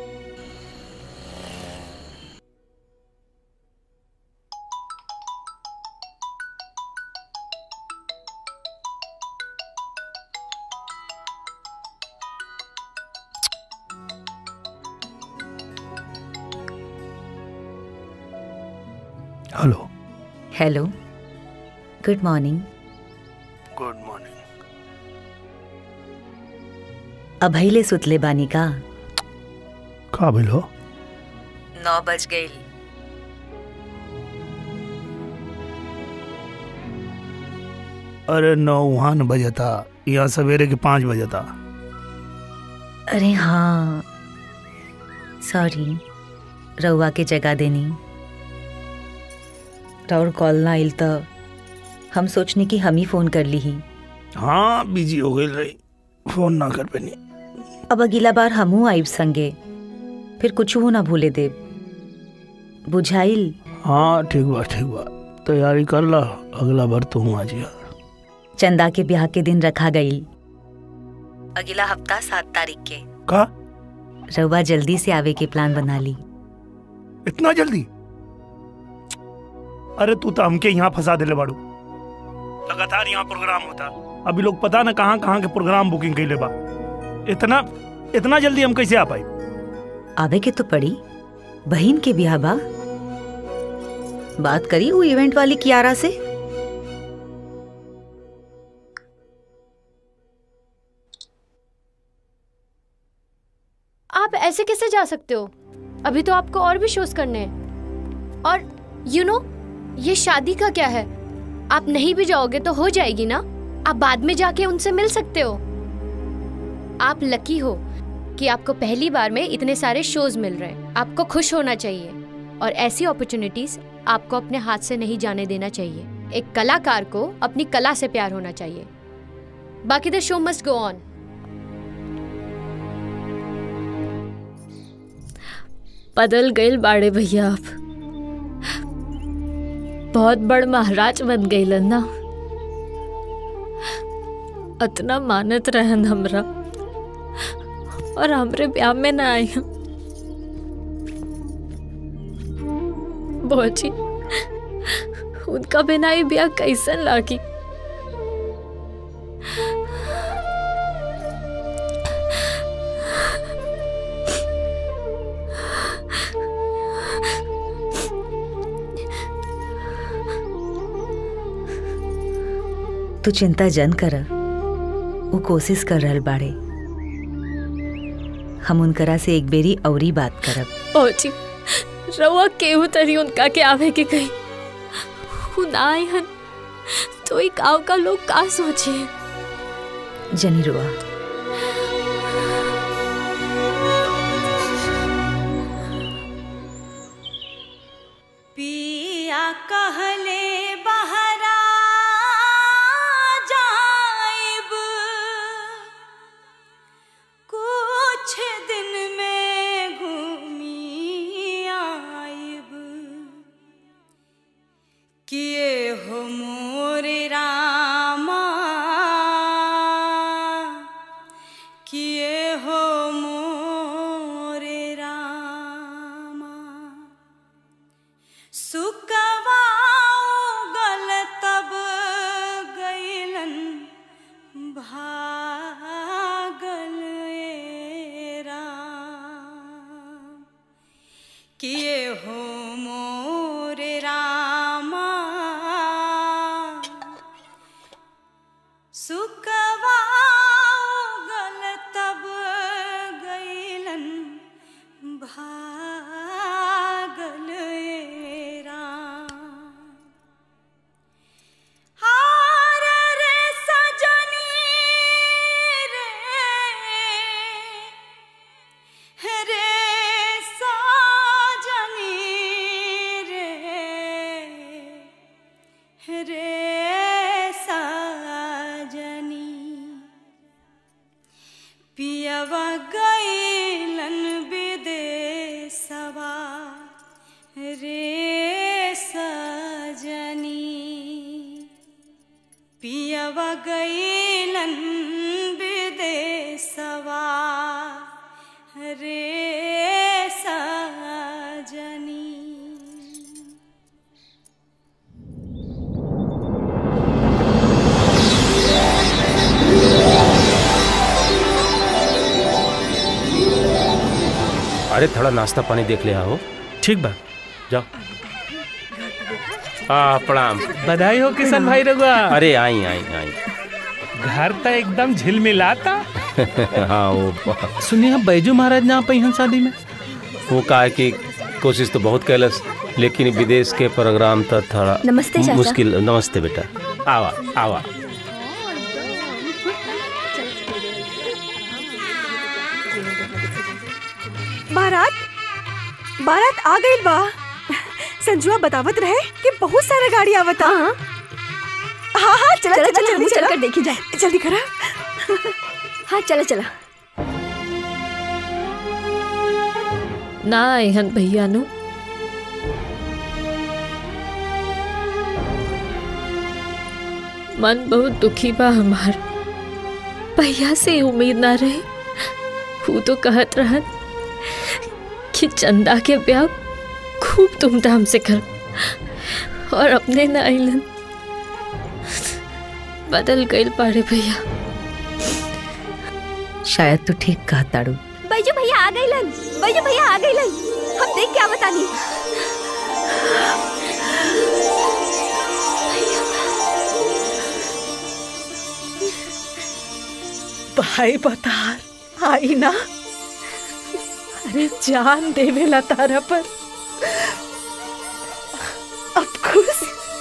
hello hello good morning good morning अभैले सुतले बानी का का बिल हो नौ बज गई अरे नौ वहाँ न बजे था यहाँ सवेरे के पाँच बजे था अरे हाँ सॉरी रउआ के जगह देनी राउर कॉल ना आइल तो हम सोचने की हम ही फोन कर ली ही हाँ बिजी हो गई रही फोन ना कर पैनी अब अगला बार हमू आइब संगे फिर कुछ हो ना भूले दे बुझाइल हाँ ठीक बा ठीक बा तैयारी कर ला अगला बार तो हूँ आज यार चंदा के ब्याह के दिन रखा गई अगला हफ्ता सात तारीख के का रउआ जल्दी से आवे के प्लान बना ली इतना जल्दी अरे तू तो हमके यहाँ फंसा दिले बाड़ू लगातार यहाँ प्रोग्राम होता अभी लोग पता ना कहाँ कहाँ के प्रोग्राम बुकिंग कैले बा इतना इतना जल्दी हम कैसे आ पाई आवे के तो पड़ी बहन के ब्याह बा बात करी वो इवेंट वाली कियारा से आप ऐसे कैसे जा सकते हो अभी तो आपको और भी शोज करने हैं और यू you नो know, ये शादी का क्या है आप नहीं भी जाओगे तो हो जाएगी ना आप बाद में जाके उनसे मिल सकते हो आप लकी हो कि आपको पहली बार में इतने सारे शोज मिल रहे हैं आपको खुश होना चाहिए और ऐसी अपॉर्चुनिटीज आपको अपने हाथ से नहीं जाने देना चाहिए एक कलाकार को अपनी कला से प्यार होना चाहिए बाकी द शो मस्ट गो ऑन बदल गए बाड़े भैया आप बहुत बड़ महाराज बन गई ना अतना मानत रहन हमरा और हमरे ब्याह में ना आई बोची उनका बिना ही ब्याह कैसन लागी तू चिंता जन कर वो कोशिश कर रहल बाड़े हम उनकरा से एक बेरी औरी बात करब पहुंची रवा केहू तरी उनका के आवे के कही उनाए हन तो एक गाँव का लोग का सोचे जनी रुआ पिया कहले बहरा जाइब कुछ दिन में घूमी आइब किए हो मोरे रामा सुकवा उगल तब गईलन भागल ए राम किए हो मोरे रामा सुकवा उगल तब गईलन भागल ए राम हार रे सजनी रे रे सजनी रे रे सजनी पियवा गईलन विदेशवा रे सजनी पियवा गईलन विदेशवा रे सजनी अरे थोड़ा नाश्ता पानी देख ले आओ ठीक बा जाओ हाँ प्रणाम बधाई हो किशन भाई रघुआ अरे आई आई आई घर तो एकदम झिलमिलाता हाँ वो सुनिए हम बैजू महाराज ना पहिन शादी में वो कहा कि कोशिश तो बहुत कैलस लेकिन विदेश के प्रोग्राम तो थोड़ा नमस्ते चाचा। मुश्किल नमस्ते बेटा आवा आवा बारात बारात आ गई बा संजुआ बतावत रहे कि बहुत सारा गाड़ी आवता हाँ हाँ चला चला, चला चला, जल्दी हम चला चलकर देखी जाए। जल्दी करा हाँ चला चला ना एहन भैया नु मन बहुत दुखी बा हमार भैया से उम्मीद ना रहे वो तो कहत रहत कि चंदा के ब्याह खूब धूमधाम से कर और अपने न आइलन बदल गइल पारे भैया शायद तू ठीक कहा ताड़ू बैजू भैया आ गईलन बैजू भैया आ गईलन हम देख क्या बतानी भाई बतार आई ना अरे जान देवेला तारा पर अब खुश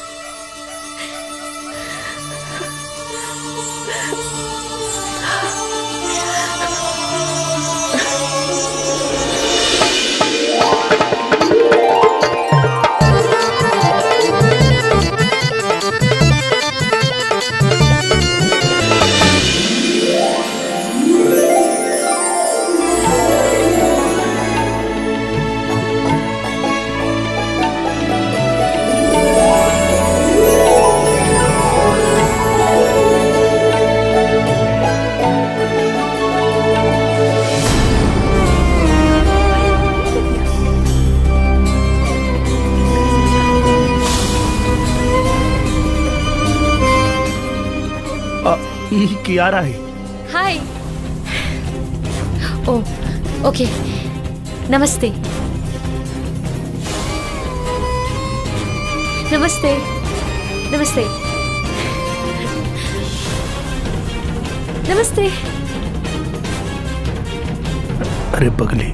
ई कियारा है हाय ओ ओके नमस्ते नमस्ते नमस्ते नमस्ते अरे बगली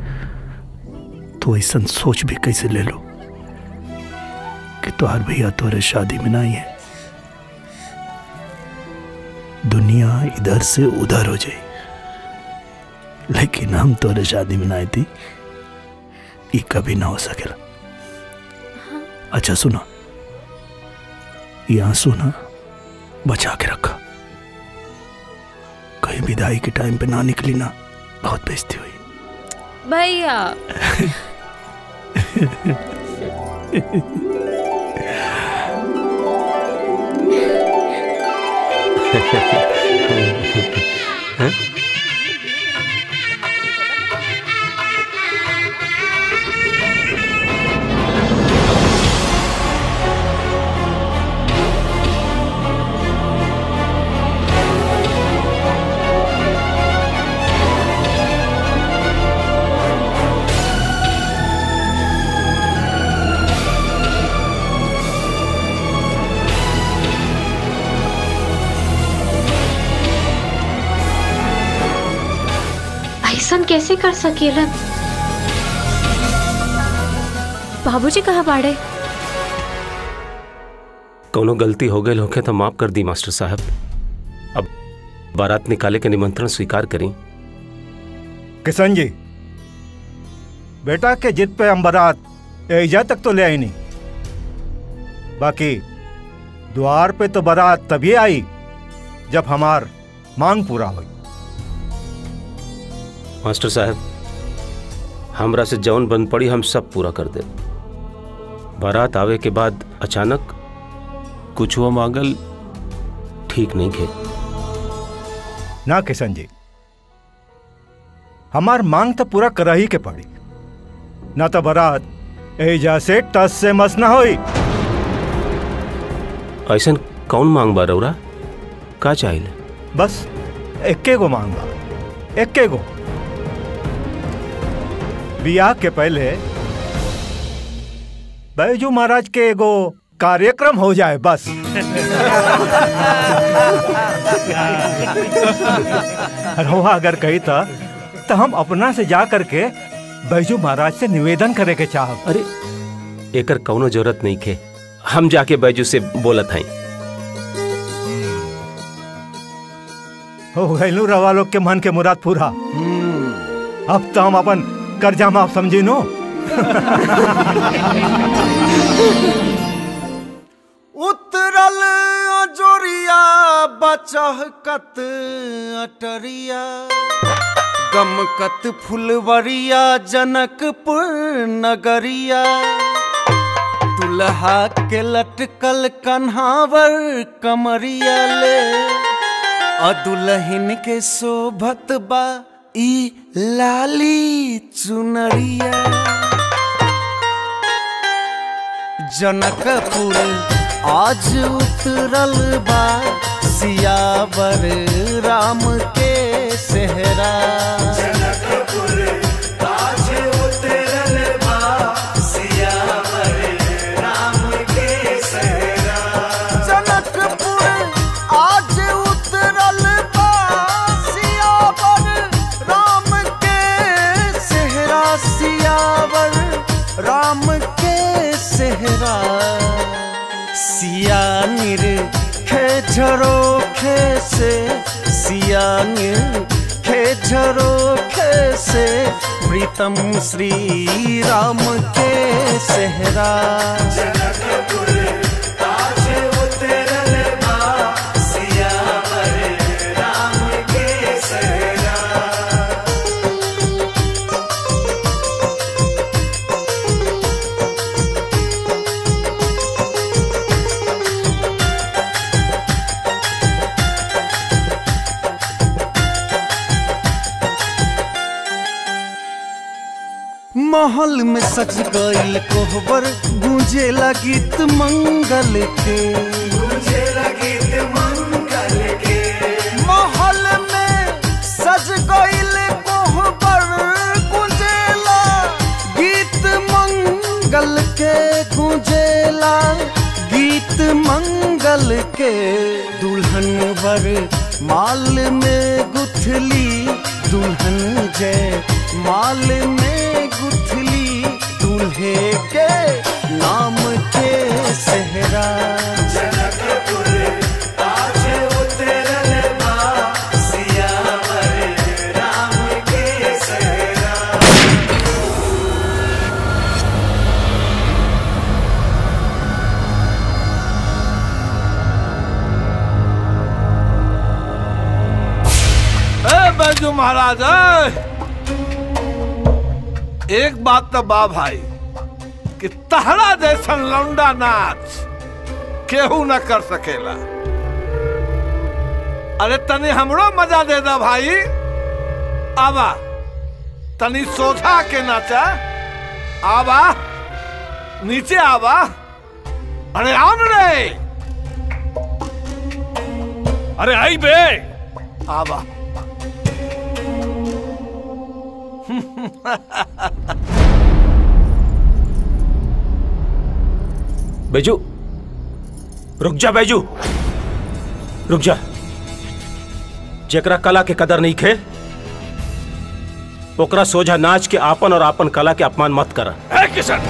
तू ऐसा सोच भी कैसे ले लो कि तुहार भैया तोरे शादी में नहीं है दुनिया इधर से उधर हो जाए लेकिन हम तोरे शादी में नहीं थी ये कभी ना हो सकेला अच्छा सुना ये आंसू ना बचा के रखा कहीं विदाई के टाइम पे ना निकली ना बहुत बेइज्जती हुई भैया हैं? कैसे कर सकेला बाबूजी कहाँ बाड़े कोनो गलती हो गई होके तो माफ कर दी मास्टर साहब अब बारात निकाले के निमंत्रण स्वीकार करी किशन जी बेटा के जिद पे हम बारात एजा तक तो ले आई नहीं बाकी द्वार पे तो बारात तभी आई जब हमार मांग पूरा हुई मास्टर साहब हमरा से जौन बन पड़ी हम सब पूरा कर दे बारात आवे के बाद अचानक कुछ हुआ मांगल ठीक नहीं खे ना किशन जी हमार मांग तो पूरा कर ही के पड़ी ना तो बारात एजा से टस से मस ना होई ऐसा कौन मांग बा रौरा का चाहिए बस एक्के गो मांग बा एक्के गो बियाह के पहले बैजू महाराज के एगो कार्यक्रम हो जाए बस रहुआ अगर कही था तो हम अपना से जा करके बैजू महाराज से निवेदन करे के चाहब अरे एकर कौनो जरूरत नहीं खे हम जाके बैजू से बोलत हई हो गैलू रवा लोग के मन के मुराद पूरा अब तो हम अपन कर्जा माफ समझी नो उतरल अजोरिया बचहकत अटरिया गमकत फुलवरिया जनकपुर नगरिया दुल्हा के लटकल कन्हावर कमरिया ले और दुल्हन के शोभत बा ई लाली चुनरिया जनकपुर आज उतरल बा सियावर राम के सेहरा जनकपुर आज उतरल बा सियावर राम के सहरा जनकपुर आज उतरल बा सियावर राम के सेहरा सियावर राम के सेहरा सिया निर खे झरो खे से सिया निर खे झरो खे से प्रीतम श्री राम के सेहरा जनकपुर आज उतरल बा सियावर राम के सहरा महल में सज गईल कोहबर गूंजे गीत मंगल के गूंजे गीत मंगल के महल में सज गईल कोहबर गूंजेला गीत मंगल के गूंजेला गीत मंगल के दुल्हन वर माल में गुथली दुल्हन जय माल में गुथली दूल्हे के नाम के सेहरा जनकपुर आज उतरल बा सियावर राम के सहरा ए बैजू महाराज ए! एक बात तो बा भाई कि तहरा जैसन लौंडा नाच केहू न कर सकेला अरे तनी हमरो मजा दे दा भाई आवा तनी सोझा के नाचा आवा नीचे आवा अरे आम रे अरे आई बे आवा बैजू रुक जा बैजू रुक जा जेकरा कला के कदर नहीं खे ओकरा सोझा नाच के आपन और आपन कला के अपमान मत कर किशन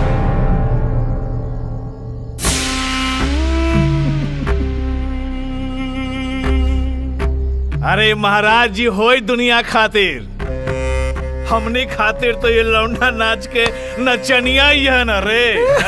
अरे महाराज जी होई दुनिया खातिर हमने खातिर तो ये लौंडा नाच के नचनिया ही है ना रे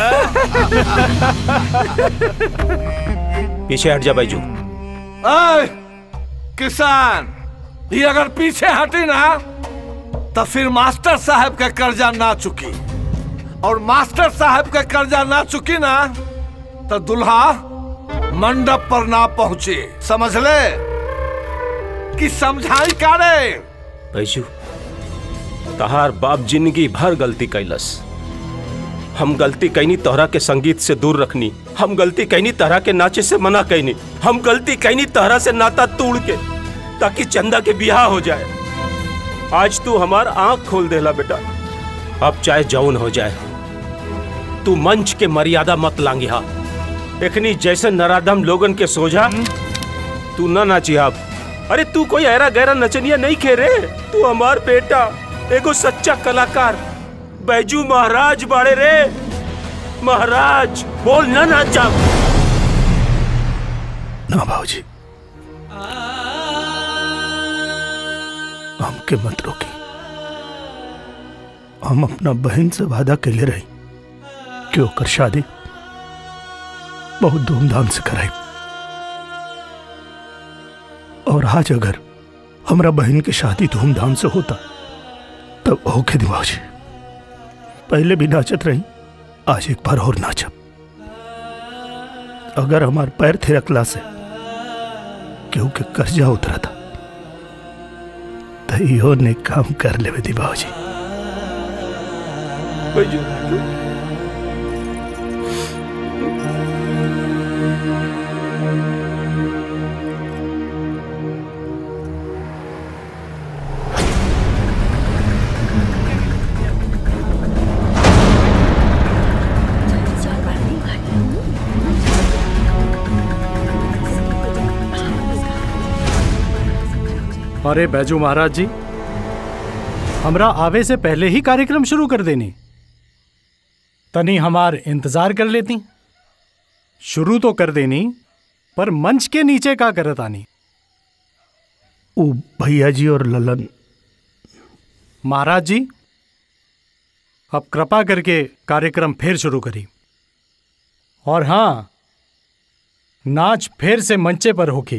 पीछे हट जा बैजू अय, किसान ये अगर पीछे हटी ना तो फिर मास्टर साहब का कर्जा ना चुकी और मास्टर साहब का कर्जा ना चुकी ना तो दुल्हा मंडप पर ना पहुंचे समझ ले कि समझाई का रे बैजू तहार बाप जिंदगी भर गलती कैलस हम गलती कैनी तोहरा के संगीत से दूर रखनी हम गलती कैनी तहरा के नाचे से मना कैनी हम गलती कैनी तहरा से नाता तोड़ के ताकि चंदा के बियाह हो जाए आज तू हमार आंख खोल देला बेटा अब चाहे जौन हो जाए तू मंच के मर्यादा मत लांगी हा एखनी जैसे नराधम लोगन के सोझा तू न नाची अब अरे तू कोई ऐरा गहरा नचनिया नहीं खे रे तू हमार बेटा एगो सच्चा कलाकार बैजू महाराज बाड़े रे महाराज बोल न नाचा ना भाजी हमके मत रोकी हम अपना बहन से वादा कैले रही कि ओकर शादी बहुत धूमधाम से कराई और आज अगर हमरा बहन की शादी धूमधाम से होता तब होके दी भाजी पहले भी नाचत रही आज एक बार और नाचब अगर हमार पैर थिरकला से केहू के कर्जा उतरा था तो इहो ने काम कर लेवे दी बाबूजी अरे बैजू महाराज जी हमरा आवे से पहले ही कार्यक्रम शुरू कर देनी तनी हमार इंतजार कर लेती शुरू तो कर देनी पर मंच के नीचे का करत आनी ओ भैया जी और ललन महाराज जी अब कृपा करके कार्यक्रम फिर शुरू करी और हाँ नाच फिर से मंचे पर होकी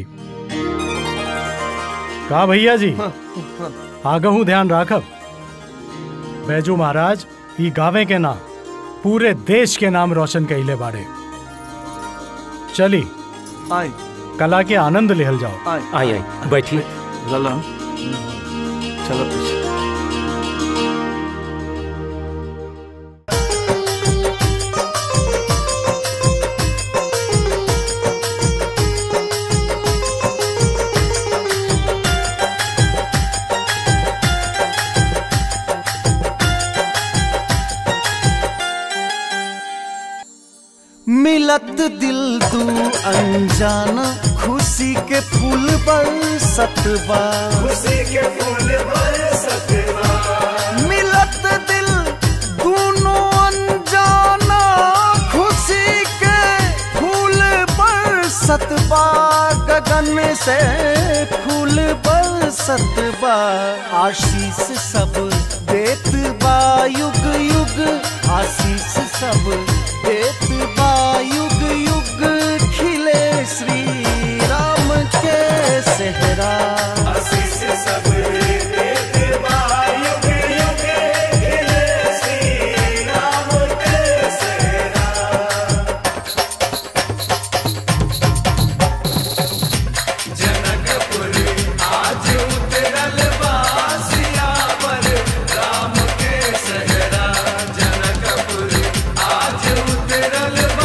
का भैया जी आगहू ध्यान राखब बैजू महाराज ई गावे के नाम पूरे देश के नाम रोशन कैले बाड़े चली आई कला के आनंद लेहल जाओ आई आई बैठी ललन चलो पीछे मिलत दिल दू अनजाना खुशी के फूल बरसत बा खुशी के फूल बरसत बा मिलत दिल दोनों अनजाना खुशी के फूल बरसत बा गगन से फूल बरसत बा आशीष सब देत बा युग युग आशीष सब देत बा युग युग खिले श्री राम के सेहरा आशीष सब देते बा युग युग खिले श्री राम के सेहरा जनकपुर आज उतरल बासिया पर राम के सहरा जनकपुर आज उतरल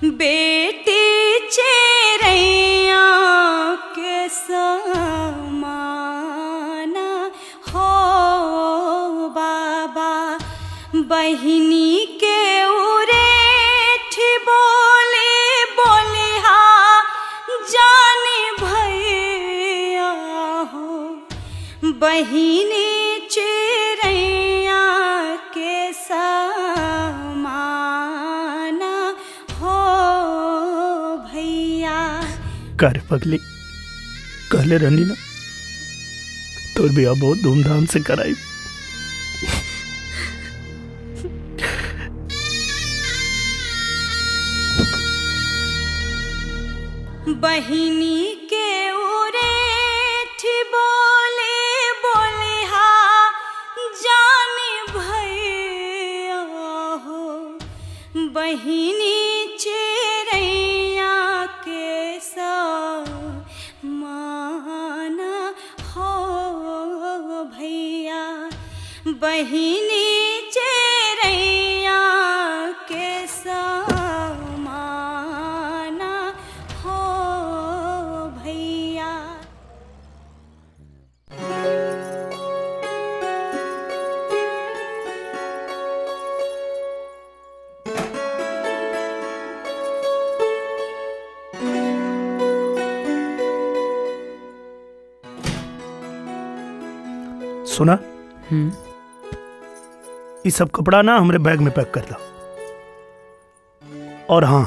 बेटी चेरैया के समाना हो बाबा बहिनी के उरेठ बोले बोले हा जाने भैया हो बहिनी चेरैया के समाना हो भैया कर पगली कहले रहनी ना तोर बिया बहुत धूमधाम से कराई बहिनी के उरेठ बोले बोले हा जाने भैया हो बहिनी चेरैया के माना हो भैया बहिनी चेरैया के समाना हो भैया सुना ये सब कपड़ा ना हमरे बैग में पैक कर ला और हाँ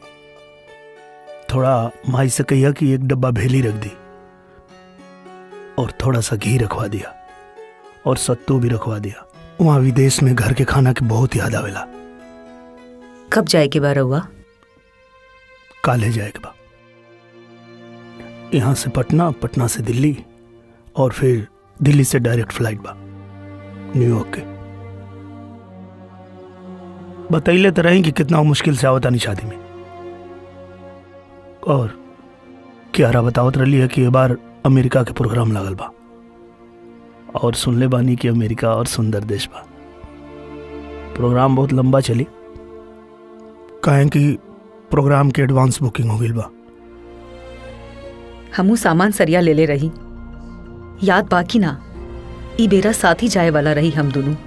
थोड़ा माई से कहिया कि एक डब्बा भेली रख दी और थोड़ा सा घी रखवा दिया और सत्तू भी रखवा दिया वहाँ विदेश में घर के खाना के बहुत याद आवेला कब जाए के बार हुआ काले जाएगा बा यहाँ से पटना पटना से दिल्ली और फिर दिल्ली से डायरेक्ट फ्लाइट बा न्यूयॉर्क के बतैले तो रही कि कितना मुश्किल से आवता नहीं शादी में और क्यारा बतावत रही है कि ये बार अमेरिका के प्रोग्राम लागल बा और सुनले बानी कि अमेरिका और सुंदर देश बा प्रोग्राम बहुत लंबा चली कहें कि प्रोग्राम के एडवांस बुकिंग हो गई बा हमू सामान सरिया ले ले रही याद बाकी ना ई बेरा साथ ही जाए वाला रही हम दोनों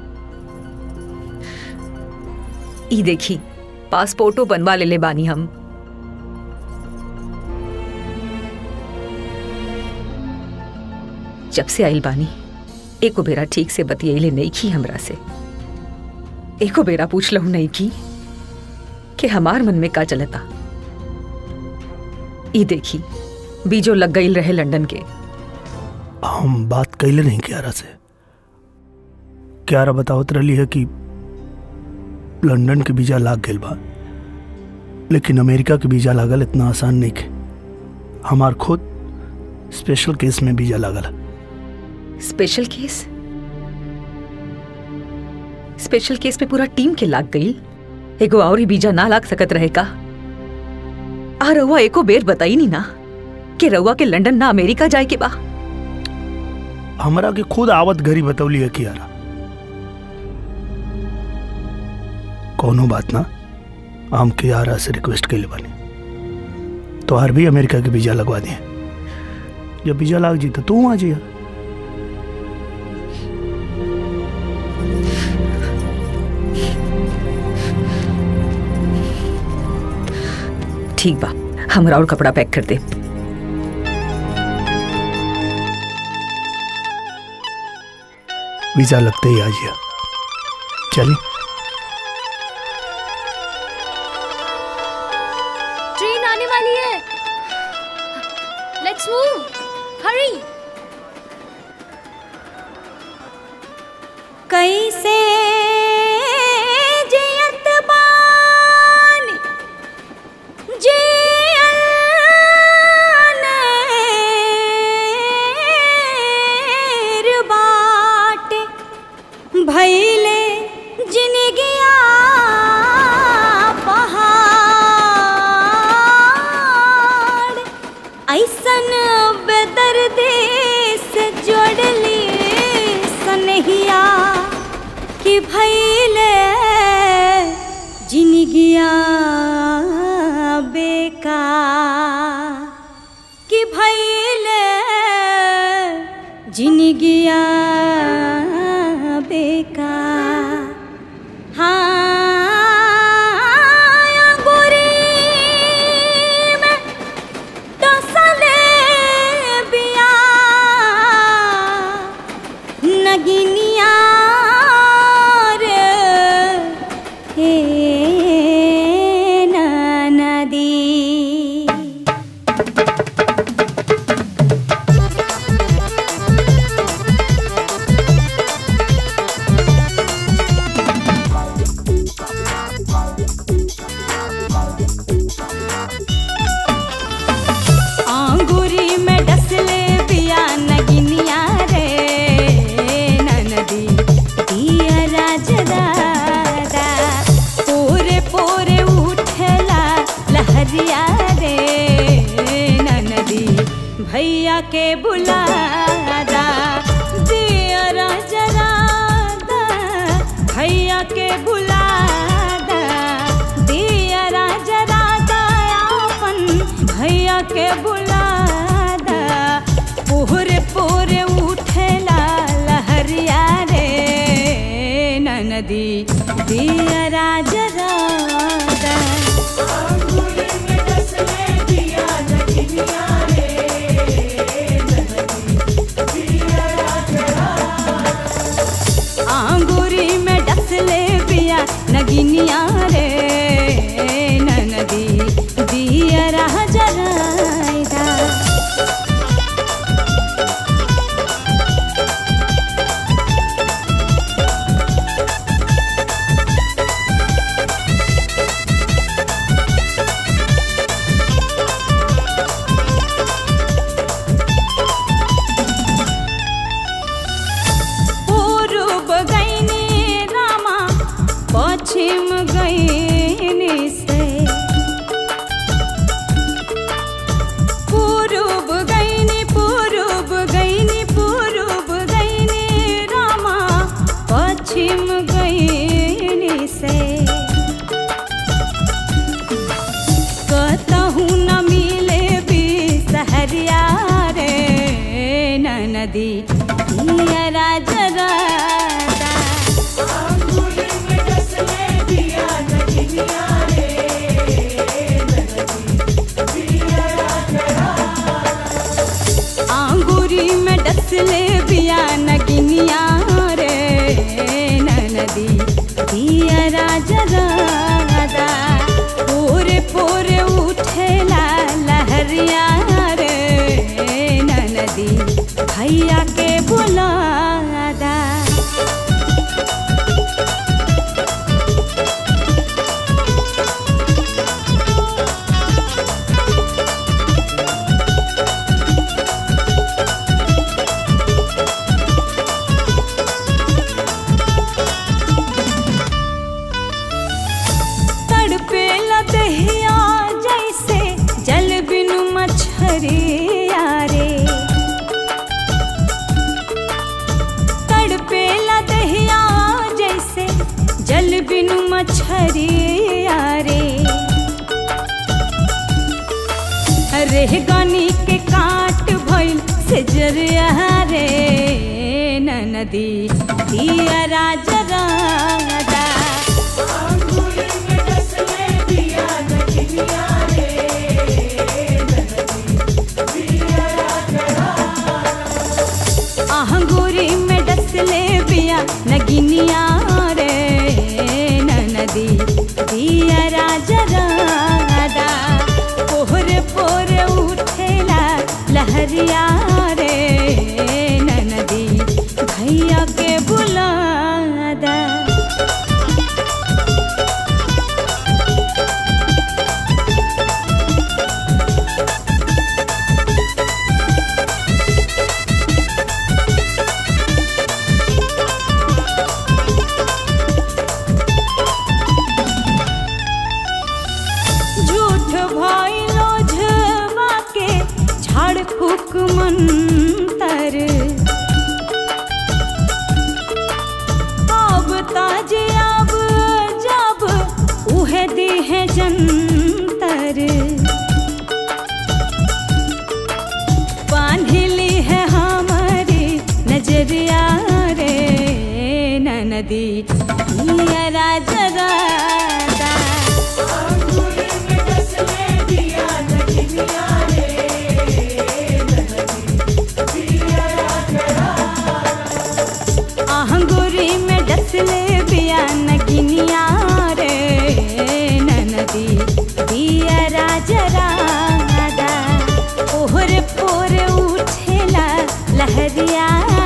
ई देखी पासपोर्टो बनवा ले ले बानी हम जब से आइल बानी एको बेरा ठीक से बतियले नहीं की हमरा से एको बेरा पूछ लहू नहीं की कि हमार मन में का चलता ई देखी बीजो लग गई रहे लंदन के हम बात कैले नहीं क्यारा से क्यारा बतावत रही है कि लंदन के वीजा लाग गई बा लेकिन अमेरिका के वीजा लागल इतना आसान नहीं के हमार खुद स्पेशल केस में वीजा लागल स्पेशल केस स्पेशल केस पे पूरा टीम के लाग गई एगो और ही बीजा ना लाग सकत रहे का आ रउआ एको बेर बताई नहीं ना कि रउआ के लंदन ना अमेरिका जाए के बा हमरा के खुद आवत घरी बतौली है कियारा कोनो बात ना हम कियारा से रिक्वेस्ट कैले बानी तो हर भी अमेरिका के वीजा लगवा दिए जब वीजा लाग जी तो तू आ जिया ठीक बा हमरा और कपड़ा पैक कर दे वीजा लगते ही आ जिया चलिए ट्रेन आने वाली है लेट्स मूव हरी कैसे जियत बानी जियनेर बाटे भैले जिनगिया पहाड़ ऐसन बेदर्दी से जोड़ली सनहिया जिनगिया बेका हाँ गोरी में टसले बिया नगिनिया रे हे नदी आंगुरी में डसले बिया नगिनिया रे ननदी दिया राज दादा पोरे पोरे उठला लहरिया रे ननदी भैया के बुलादा दिया राज दादा भैया के बुलादा दिया राज दादा अपन भैया के बुलादा पूरे पूरे उठेला लहरिया रे ननदी दिया राज राधा आंगूरी में डसले बिया नगिनिया रे ननदी दिया राज राधा पूर्व गईनी रामा पश्चिम गईनी से पूर्व गईनी पूर्व गईनी पूर्व गईनी रामा पश्चिम गईनी से कहूँ न मिले भी सहरिया रे ननदी दिया राज राधा आंगूरी में डसले बिया नगिनिया रे ननदी दिया राज राधा पूरे पूरे उठेला लहरिया रे ननदी भैया के बुलादा तड़पे लदहिया जैसे जल बिनु मछरिया रे तड़पे लदहिया जैसे जल बिनु मछरिया रे रेह गनी के काट भइल से जरिया रे ननदी दिया राज राधा आहंगूरी में डसले बिया नगिनिया रे ननदी दिया राज राधा पोहरे पोरे उठेला लहरिया रे ननदी भैया के बुलादा झूठ भइलो झवा के झाड़ फूक मंतर अब ताज अब जब उहे दी है जंतर बांधली है हमारी जरादा आहंगुरी में डसले बिया नगिनिया रे ननदी बिया राजरादा ओहर पोर उठेला लहरिया